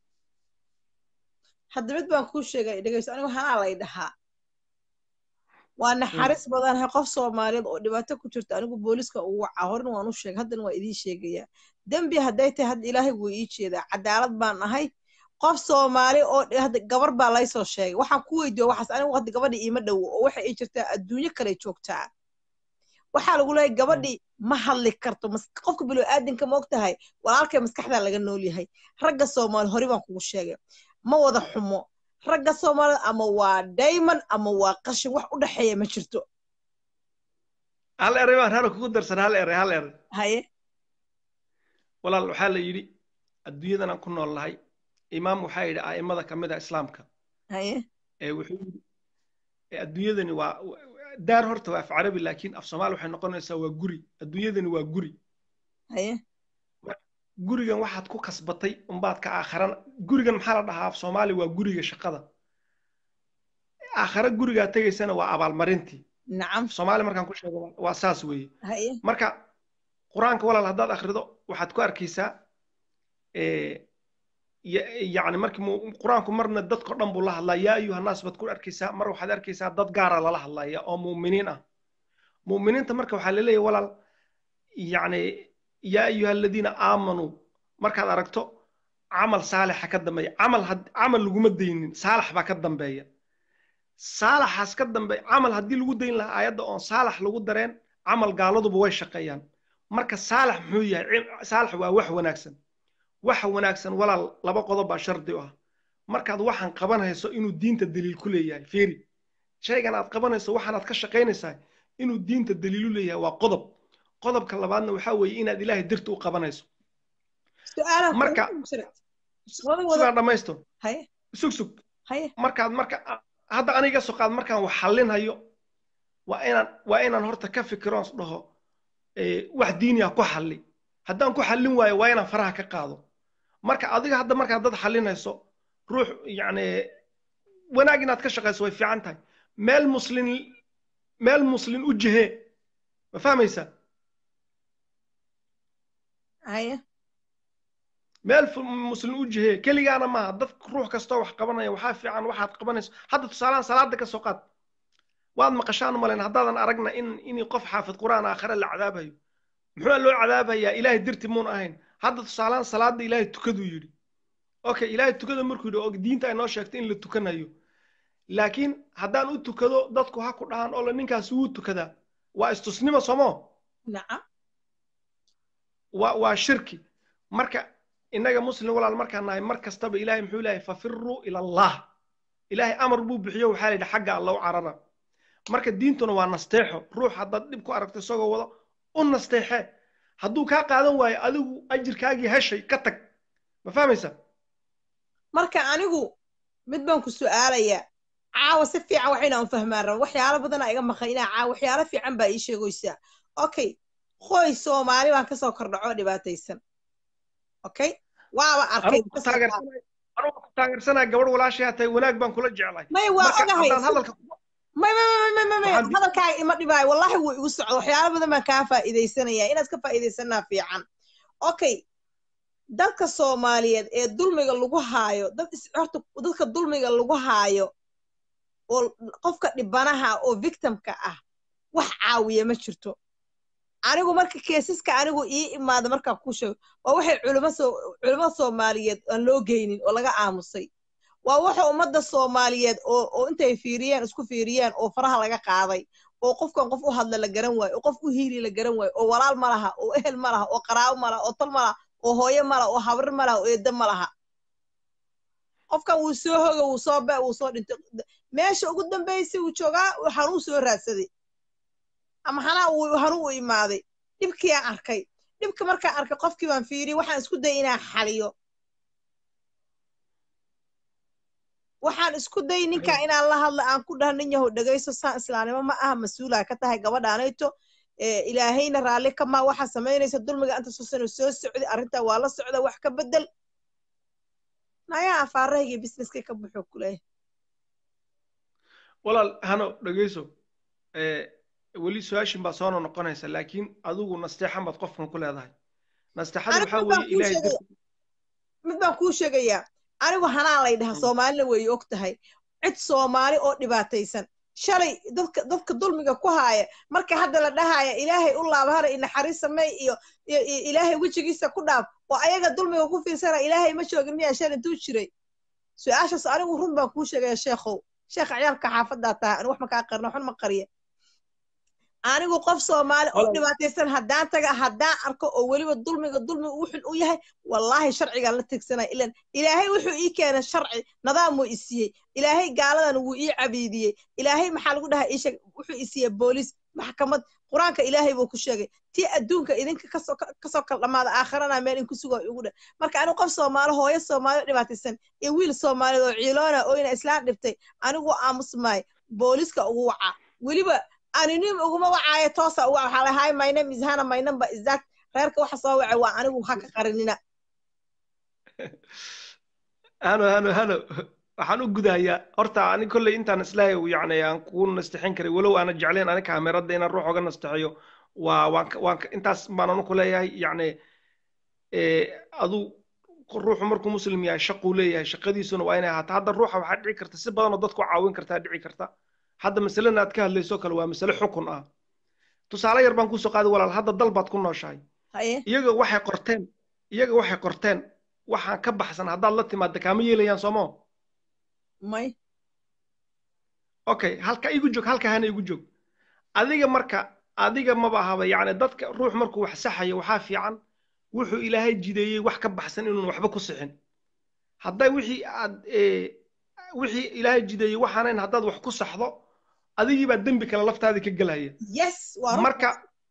hadda mid baan kuu sheegay dhegeyso anigu hanaa lay dhahaa waa naxariis badanahay qof soomaaliyeed oo dhibaato ku jirta anigu booliska ugu wacaa horena waan u sheegay haddana waa idiin sheegayaa dembi hadday tahay hadda ilaahay wuu ii jeedaa cadaalad baan ahay qof soomaali oo gabar baa laysoo sheegay waxaan ku weydiiyo waxaas anigu hadda gabadhii iima dhowo oo waxay ii jirtaa adduunyo kale joogtaa waxaa lagu leeyahay gabadhii ma hadli karto qofka bilowaadanka ma og tahay walaalkay maskaxdaa laga nool yahay ragga soomaali hore baan kugu sheegay ma wada xumo ragga soomaalida ama waa dayman ama waa qashin wax u dhexeeya ma jirto hal eray baan hana kugu darsan hal eray hal eray haye walaal waxaa la yidhi adduunyadan aan ku nool nahay imaam waxaa yidhi a'immada ka mid a islaamka haye ee wuxuu yidhi adduunyadani waa daar horta waa af carabi laakiin af soomaali waxay noqonaysaa waa guri adduunyadani waa guri haye gurigan waxaad ku kasbatay unbaad ka aakharan gurigan maxaa la dhahaa af soomaali waa guriga shaqada aakhare gurigaa tegaysana waa abaalmarintii nacam soomaali markaan ku sheego waa saas weeye haye marka qur-aanka walaal haddaad akhrido waxaad ku arkaysaa yacni markii qur-aanku marna dadko dhan buu la hadlaa yaa ayuha naas baad ku arkaysaa mar waxaad arkaysaa dad gaara lala hadlaya oo mu'miniin ah mu'miniinta marka waxaa laleeyahay walaal yacni yaa ayuha aladiina aamanuu markaad aragto camal saalixa ka dambeeya camal camal laguma daynin saalax baa ka dambeeya saalaxaas ka dambe camal haddii lagu dayn lahaa aayadda oon saalax lagu dareen camal gaaladuba way shaqeeyaan marka saalax muxuu yahay saalax waa wax wanaagsan waxa wanaagsan walaal laba qodob baa shardi u ah markaad waxaan qabanayso inuu diinta daliil ku leeyahay fiiri shaygan aad qabanayso waxaanaad ka shaqaynaysaa inuu diinta daliilu leeyahay waa qodob qodobka labaadna waxaa weeye inaad ilaahay dirta u qabanayso marka sidaa dhammaysto sug sug markaad marka hadda aniga soo qaad markaan wax xallinhayo waa inaan waa inaan horta ka fikiroon dhaho wax diiniya ku xalli haddaan ku xallin waayo waa inaan faraha ka qaado marka adiga hadda markaad dad xallinayso ruux yacni wanaag inaad ka shaqayso way fiican tahay meel muslin meel muslin u jihee ma fahmaysaa haye meel muslin u jihee keligaana maaha dad ruux kastoo wax qabanaya waxaa fiican waxaad qabanayso hadda tusaalahan salaada ka soo qaad waad maqashaan malen haddaadan aragna in in qof xaafid qur'aan aakhire la cadaabayo muxuu loo cadaabayaa ilaahay dirti muun ahayn hadda tusaalahan salaada ilaahay tukaduu yidhi okay ilaahay tukada markuu yidhi oo diinta ay noo sheegtay in la tukanayo laakiin haddaan u tukado dadku ha ku dhahan oo la ninkaas wuu tukadaa waa istusnimo somo nacam waa waa shirki marka innaga muslim walaal markaan nahay mar kastaba ilaahay muxuu leeyahay fafiruu ila allah ilaahay amar buu bixiyo waxaa la yidhi xagga alla u carara marka diintuna waa nasteexo ruux haddaad dhib ku aragto isagoo wado u nasteexe hadduu kaa qaadan waayo adigu ajirkaagii heshay ka tag ma fahmaysaa marka anigu mid baan ku su'aalayaa caawa si fiican wax inaan fahmaan rabo waxyaalo badanaa iga maqan inaa caawa waxyaalo fiican baa ii sheegoysaa okay qoy soomaali baan kasoo kordhacoo dhibaataysan okay waaba arkay anugu ku taageersanaa gabadh walaashayaa tahay wanaag baan kula jeclay may waa ogahay hadalka may may may may may may hadalkaaga ima dhibaayo wallahi wuu igu socdo waxyaalo badan baan kaa faa'iidaysanaya inaad ka faa'iidaysanaa fiican okay dadka soomaaliyeed ee dulmiga lagu haayo dad horta dadka dulmiga lagu haayo oo qofka dhibanaha oo victimka ah wax caawiya ma jirto anigu marka keesiska anigu ii imaada markaa ku sheego waa waxay culimo soo culimo soomaaliyeed aan loo geynin oo laga aamusay waa waxa ummadda soomaaliyeed oo oo intay fiiriyeen isku fiiriyeen oo faraha laga qaaday oo qofkan qof u hadla la garan waayo oo qof u hiili la garan waayo oo walaal ma laha oo ehel ma laha oo qaraabo ma laha oo tol ma laha oo hooyo ma laha oo habri ma laha oo eedda ma laha qofkan wuu soo hoga wuu soo be wuu soo dhintay meesha ugu dambaysay wuu joogaa waxaan u soo raadsaday ama xanaa uu hanuu u imaaday dhibkii aan arkay dhibka markaan arkay qofkii baan fiiriyey waxaan isku dayay inaan xaliyo waxaan isku dayay ninkaa inaan la hadla aan ku dhaha nin yahow dhegayso saan islaamnimo ma aha mas-uulaa ka tahay gabadhaanayto ilaahayna raalli kamaa waxaa samaynaysa dulmiga inta susano soo socday arrintaa waa la socda wax ka bedel nayaa afaarahayga businesskay ka buxo kuleeyahay walaal hano dhegayso weli su-aashin baa soo noqonaysa laakiin adigu nasteexan baad qofkan ku leedahay nasteexada waxaa weeye ilaahay mid baan kuu sheegayaa anigu hanaa lay dhaha soomaalina weeye og tahay cid soomaali oo dhibaataysan shalay dadka dadka dulmiga ku haaya marka hadda la dhahaaya ilaahay u laabahana inaxariis samey iyo ilaahay wejigiisa ku dhaaf oo ayaga dulmiga ku fiirsana ilaahay ma joogin miyaa shal intuu jiray su-aashaas anigu run baan kuu sheegaya sheekhow sheekha ciyaalka xaafaddaa tahay anigu wax ma kaa qarna waxun ma qariya anigu qof soomaali oo dhibaataysan haddaan taga haddaan arko oo weliba dulmiga dulmi wuxun u yahay wallaahi sharcigaan la tegsanaya ilan ilaahay wuxuu ii keenay sharci nidaam wuu isiiyey ilaahay gaaladan wuu ii cabiidiyey ilaahay maxaa lagu dhahaa iisheeg wuxuu isiiyey booliis maxkamad qur-aanka ilaahay buu ku sheegay tii adduunka idinka kasoo kasoo kala dhamaada aakhirana meel in ku sugo igu dheh marka anigu qof soomaali hooyo soomaali oo dhibaataysan iyo wiil soomaaliyeed oo ciiloona oo ina islaan dhibtay anigu aamusmaay booliiska ugu wacaa weliba anonym uguma wacaayo toosa uga waxaa lahay my name is hana my number is that reerka waxa soo wacay waa anigu ha ka qarinina hano hano hano waxaan u gudahayaa horta ani kolley intaan islaahay yacni aan kugu nastixin karay walow aana jeclayn ani kaameradda inaan ruux oga nastixiyo waa waan waan intaas baan anu ku leeyahay yacni adu ruuxu markuu muslim yahay shaquu leeyahay shaqadiisuna waa inay ahaato hadda ruuxa waxaa dhici karta si badanoo dadku caawin kartaa dhici karta hadda masalena aad ka hadlayso kale waa masale xukun ah tusaale yar baan kusoo qaaday walaal hadda dal baad ku nooshahay iyaga waxay qorteen iyaga waxay qorteen waxaan ka baxsan haddaad la timaadda kaama yeelayaan soomo may okay halka igu joog halka hana igu joog adiga marka adiga maba ahaba yacni dadka ruux markuu wax saxayo waxaa fiican wuxuu ilaahay jideeyey wax ka baxsan inuun waxba ku sixin hadday wixii aad wixii ilaahay jideeyey waxaanayn haddaad wax ku saxdo adigii baa dembi kale laftaadii ka gelaya yes marka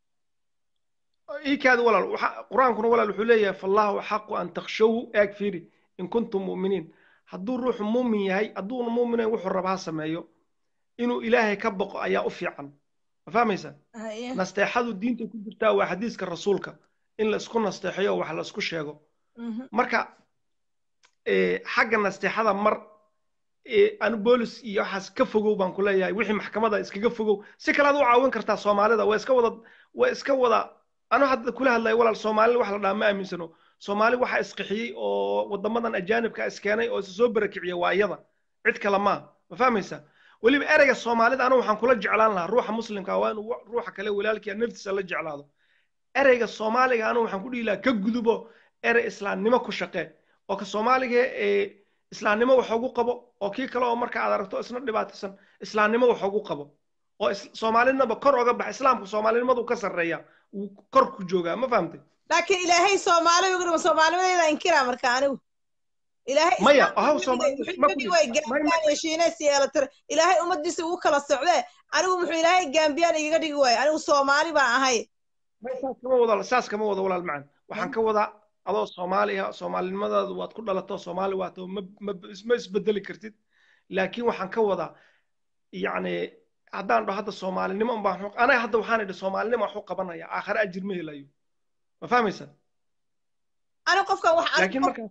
iikaadi walaal qur-aankuna walaal wuxuu leeyahay fallahu axaqu an takshawu eeg fiiri in kuntum mu'miniin hadduu ruuxu muumin yahay hadduuna muuminayn wuxuu raba ha sameeyo inuu ilaahay ka boqo ayaa u fiican ma fahmaysaa nasteexadu diinta ku jirtaa waa xadiiska rasuulka in la isku nasteexayo wax la isku sheego marka xagga nasteexada mar anu boolis iyo waxaas ka fogow baan ku leeyahay wixii maxkamada iskaga fogow si kale aad u caawin kartaa soomaalida waa iska wada waa iska wada anu hadda kula hadlaya walaal soomaali wax la dhaha ma aaminsano soomaali waxa isqixiyey oo wadamadan ajaanibka iskeenay oo isa soo barakiciya waa iyada cid kale maa ma fahmaysaa weliba ereyga soomaalida anu waxaan kula jeclaan lahaa ruuxa muslimka waa inuu ruuxa kale walaalkiia naftiisa la jeclaado ereyga soomaaliga anu waxaan ku dhihi lahaa ka gudubo erey islaamnimo ku shaqee oo ka soomaaliga ee islaamnimo wax ugu qabo oo kii kale oo marka aad aragto isna dhibaataysan islaamnimo wax ugu qabo oo soomaalinaba kor oga baxa islaamku soomaalinimadu ka sarreeya wuu kor ku joogaa ma fahamtay laakiin ilaahay soomaali ugu dhima soomaalinimadeeda inkiraa marka anigu maya haw shiines iyo elatr ilaahay ummadiisa ugu kala socdee anigu muxuu ilaahay gambiyaan igaga dhigi waayo anigu soomaali baan ahay saas kama wada saas kama wada walaal macan waxaan ka wadaa adoo soomaali ah soomaalinimadaadu waad ku dhalato soomaali waato ma isbedeli kartid laakiin waxaan ka wadaa yacni haddaan dhaho hadda soomaalinimo unbaan anaga hadda waxaan idhi soomaalinimo waxu qabanaya aakhare ajir ma helayo ma fahmaysa ani qofkan wax laakiin markaan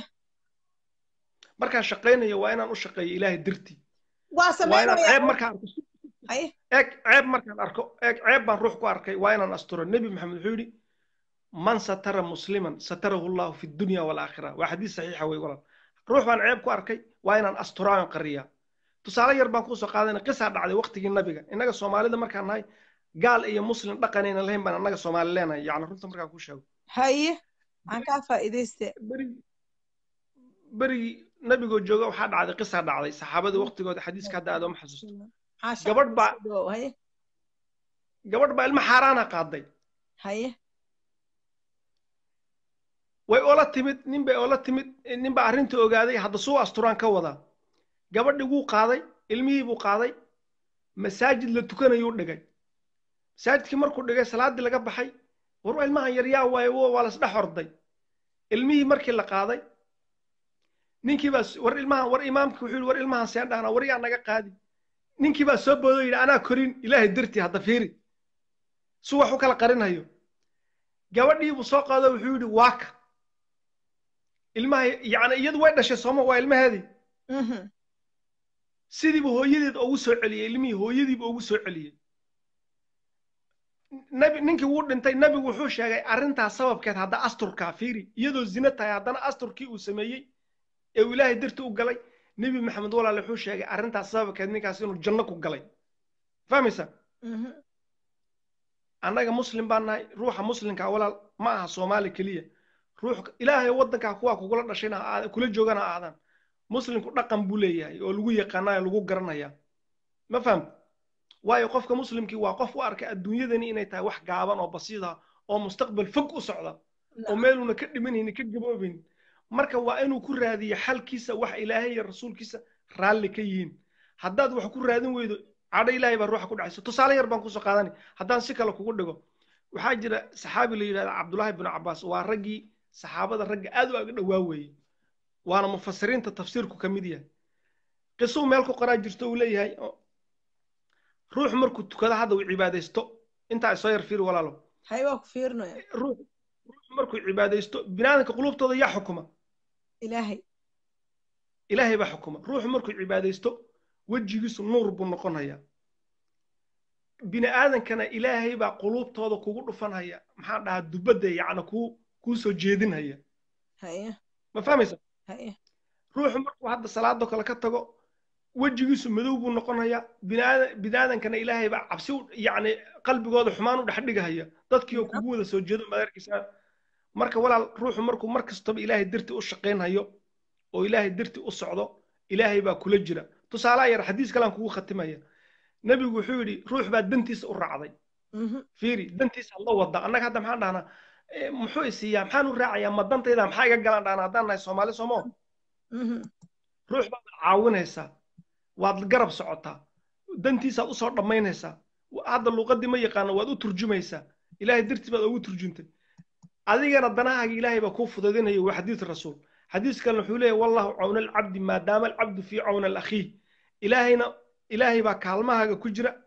markaan shaqaynayo waa inaan u shaqeeyo ilaahay dirtii waa inaan ceeb markaan arko haye eeg ceeb markaan arko eeg ceeb baan ruux ku arkay waa inaan asturo nebi maxamed wuxuu yidhi man satara musliman satarahu llahu fi dunya walaakhira waa xadiis saxiixa wey walaal ruux baan ceeb ku arkay waa inaan asturaan qariyaa tusaale yar baan kusoo qaadayna qisaa dhacday waqtigii nabiga innaga soomaalida markaan nahay gaal iyo muslim dhaqanayna lahayn baan annaga soomaali leenahay yacni runta markaan ku sheego haye aan kaa faa'iidayste berigi berigii nabigoo jooga waxaa dhacday qisaa dhacday saxaabadii waqtigooda xadiiska hadda aad uma xasuusto Maasha gabadh baa Allah. haye gabadh baa ilmo xaaraana qaaday haye way ola timid nin bay ola timid nin baa arrinta ogaaday hadda suu asturaan ka wadaa gabadhii wuu qaaday ilmihii buu qaaday masaajid la tukanayuu dhigay masaajidkii markuu dhigay salaaddii laga baxay war waa ilmahan yar yaa waaye wo- waa lasdhex orday ilmihii markii la qaaday ninkii baa s- war ilmahan war imaamkii wuxuu yidhi war ilmahan seen dhahnaa war yaa naga qaadi ninkii baa soo boodo yidhi anaa korin ilaahay dartii hadda fiiri su wax u kala qarinayo gabadhii buu soo qaado wuxuu yidhi waaka ilmaha yacni iyadu way dhashay sooma waa ilmaheedii Mhm. sidiibu hooyadeed ugu soo celiyey ilmihii hooyadiibu ugu soo celiyey nabi ninkii wuu dhintay nabigu wuxuu sheegay arrintaas sababkeed hadda asturkaa fiiri iyadoo zina tahay haddana asturkii uu sameeyey ee uu ilaahay darti u galay nebi maxamed walaale wuxuu sheegay arrintaas sababkeed ninkaas inuu janno ku galay fahmaysa Mhm. annaga muslim baan nahay ruuxa muslimka walaal ma aha soomaali keliya ruux ilaahay waddankaa kuwaa kugula dhashayna ha aad- kula joogana ha aadaan muslimku dhaqan buu leeyahay oo lagu yaqaanaa lagu garanaya ma fahamta waayo qofka muslimkii waa qof u arkay adduunyadani inay tahay wax gaaban oo basiid ah oo mustaqbal fog u socda oo meeluuna ka dhimanaynin ka gaboobaynin marka waa inuu ku raadiyo xalkiisa wax ilaahay iyo rasuulkiisa raalli ka yihiin haddaad wax ku raadin weydo cadho ilaahay baa ruuxa ku dhacaysa tusaale yar baan kusoo qaadanay haddaan si kale kugu dhigo waxaa jira saxaabi la yidhahda cabdullaahi binu cabbaas waa raggii saxaabada ragga aad u aga dhowaa weeye waana mufasiriinta tafsiirku ka mid yahay qisuu meel ku qoraa jirto uu leeyahay oo- ruux markuu tukado hadda uu cibaadaysto intaa isoo yar fiiri walaalo haye waa ku fiirinaya ruux ruux markuu cibaadaysto binaadamka qulubtooda yaa xukuma ilaahay ilaahay baa xukuma ruuxu markuu cibaadaysto wejigiisu nuur buu noqonaya bini aadankana ilaahay baa quluubtooda kugu dhufanhaya maxaan dhahaa dubadda yacni kuu kuu soo jeedinhaya haye ma fahmaysa haye ruuxu markuu hadda salaadoo kale ka tago wejigiisu madow buu noqonayaa biniaadan biniaadankana ilaahay baa cabsi u yacni qalbigooda xumaan u dhex dhigahaya dadkii oo kugu wada soo jeedo madarkiisa marka walaal ruuxu markuu mar kastaba ilaahay darti u shaqaynhayo oo ilaahay darti u socdo ilaahay baa kula jira tusaalaha yar xadiis kalaan kugu khatimaya nebigu wuxuu yidhi ruux baa dantiisa u raacday Mhm. fiiri dantiisa la wada annaga hadda maxaan dhahnaa eh, muxuu isiiyaa maxaan u raacayaa ma dantayda maxaa iga galaan dhahnaa haddaan nahay soomaali soomoo Mhm. ruux baad caawinaysaa waad garab socotaa dantiisaad usoo dhammaynaysaa hadda luuqadii ma yaqaano waad u turjumaysaa ilaahay dartii baad ugu turjuntay adigana danahaaga ilaahay baa kuu fudaydinaya waa xadiis rasuul xadiis kalena wuxuu leeyahy wallahu cawna alcabdi maadaama alcabdu fii cawna alakhiih ilaahayna ilaahay baa kaalmahaaga ku jira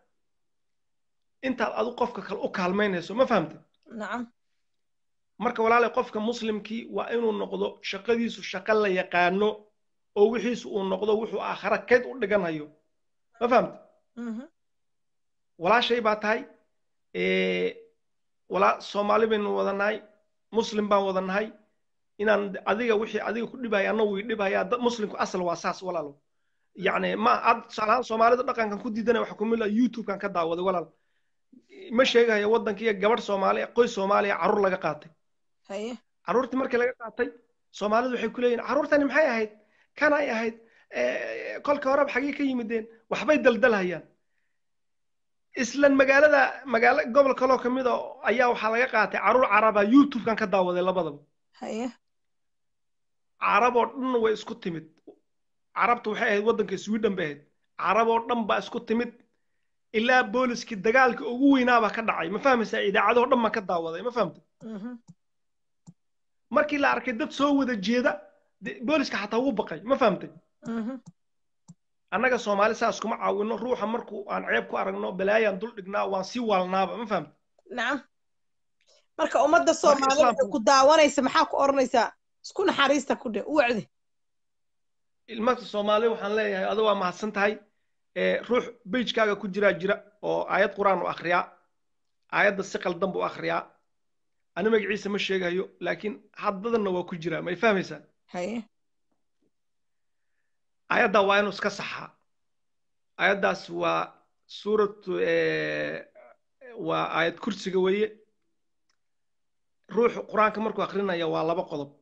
intaad adu qofka kale u kaalmaynayso ma fahamtay nacam marka walaalay qofka muslimkii waa inuu noqdo shaqadiisu shaqo la yaqaano oo wixiisu uu noqdo wuxuu aakhara kayd u dhiganayo ma fahamta Mhm. walaashay baa tahay ee, walaa soomaali baynu wada nahay muslim baan wada nahay inaan adiga wixii adiga ku dhibaya anna wii dhibaya dad muslimku asal waa saas walaalo yacni ma ad tusaalahaan soomaalida dhaqankan ku diidanaya waxa kumid ah youtubekan ka daawaday walaal ma sheegayo waddankiiyo gabadh soomaali qoys soomaaliya carruur laga qaatay haye carruurtii markii laga qaatay soomaalidu waxay ku leeyihin carruurtani maxay ahayd kanay ahayd Eh, kolka horeba xagee ka yimideen waxbay daldalhayaan islan magaalada magaalo gobol kaloo ka mid a ayaa waxaa laga qaatay carruur caraba youtubekan ka daawaday labadaba haye carab oo dhan way isku timid carabta waxay ahayd waddanka sweden bay ahayd carab oo dhan baa isku timid ilaa booliskii dagaalka ugu weynaabaa ka dhacay ma fahmaysaa idaacadoo dhan baan ka daawaday ma fahamta Mhm. markii la arkay dad soo wada jeeda de- booliska xataa wuu baqay ma fahamtay Mhm. annaga soomaali saas kuma caawino ruuxa markuu aan ceeb ku aragno balaayaan dul dhignaa waan sii waalnaaba ma fahamta nacam marka ummadda soomaalida islaamku- ee ku daawanaysa maxaa ku odhanaysaa isku naxariista ku dhe u wacdi ilmaka soomaali waxaan leeyahay adu waa mahadsan tahay ee ruux bejkaaga ku jiraa jira oo aayad qur-aan u akhriyaa aayadda si qaldan buu akhriyaa ani magaciisa ma sheegayo laakiin haddadanna waa ku jiraa may fahmaysaa haye aayaddaa waa inuu iska saxaa aayaddaas waa suuratu waa aayad kursiga weeye ruuxu qur-aanka markuu akrinaya waa laba qodob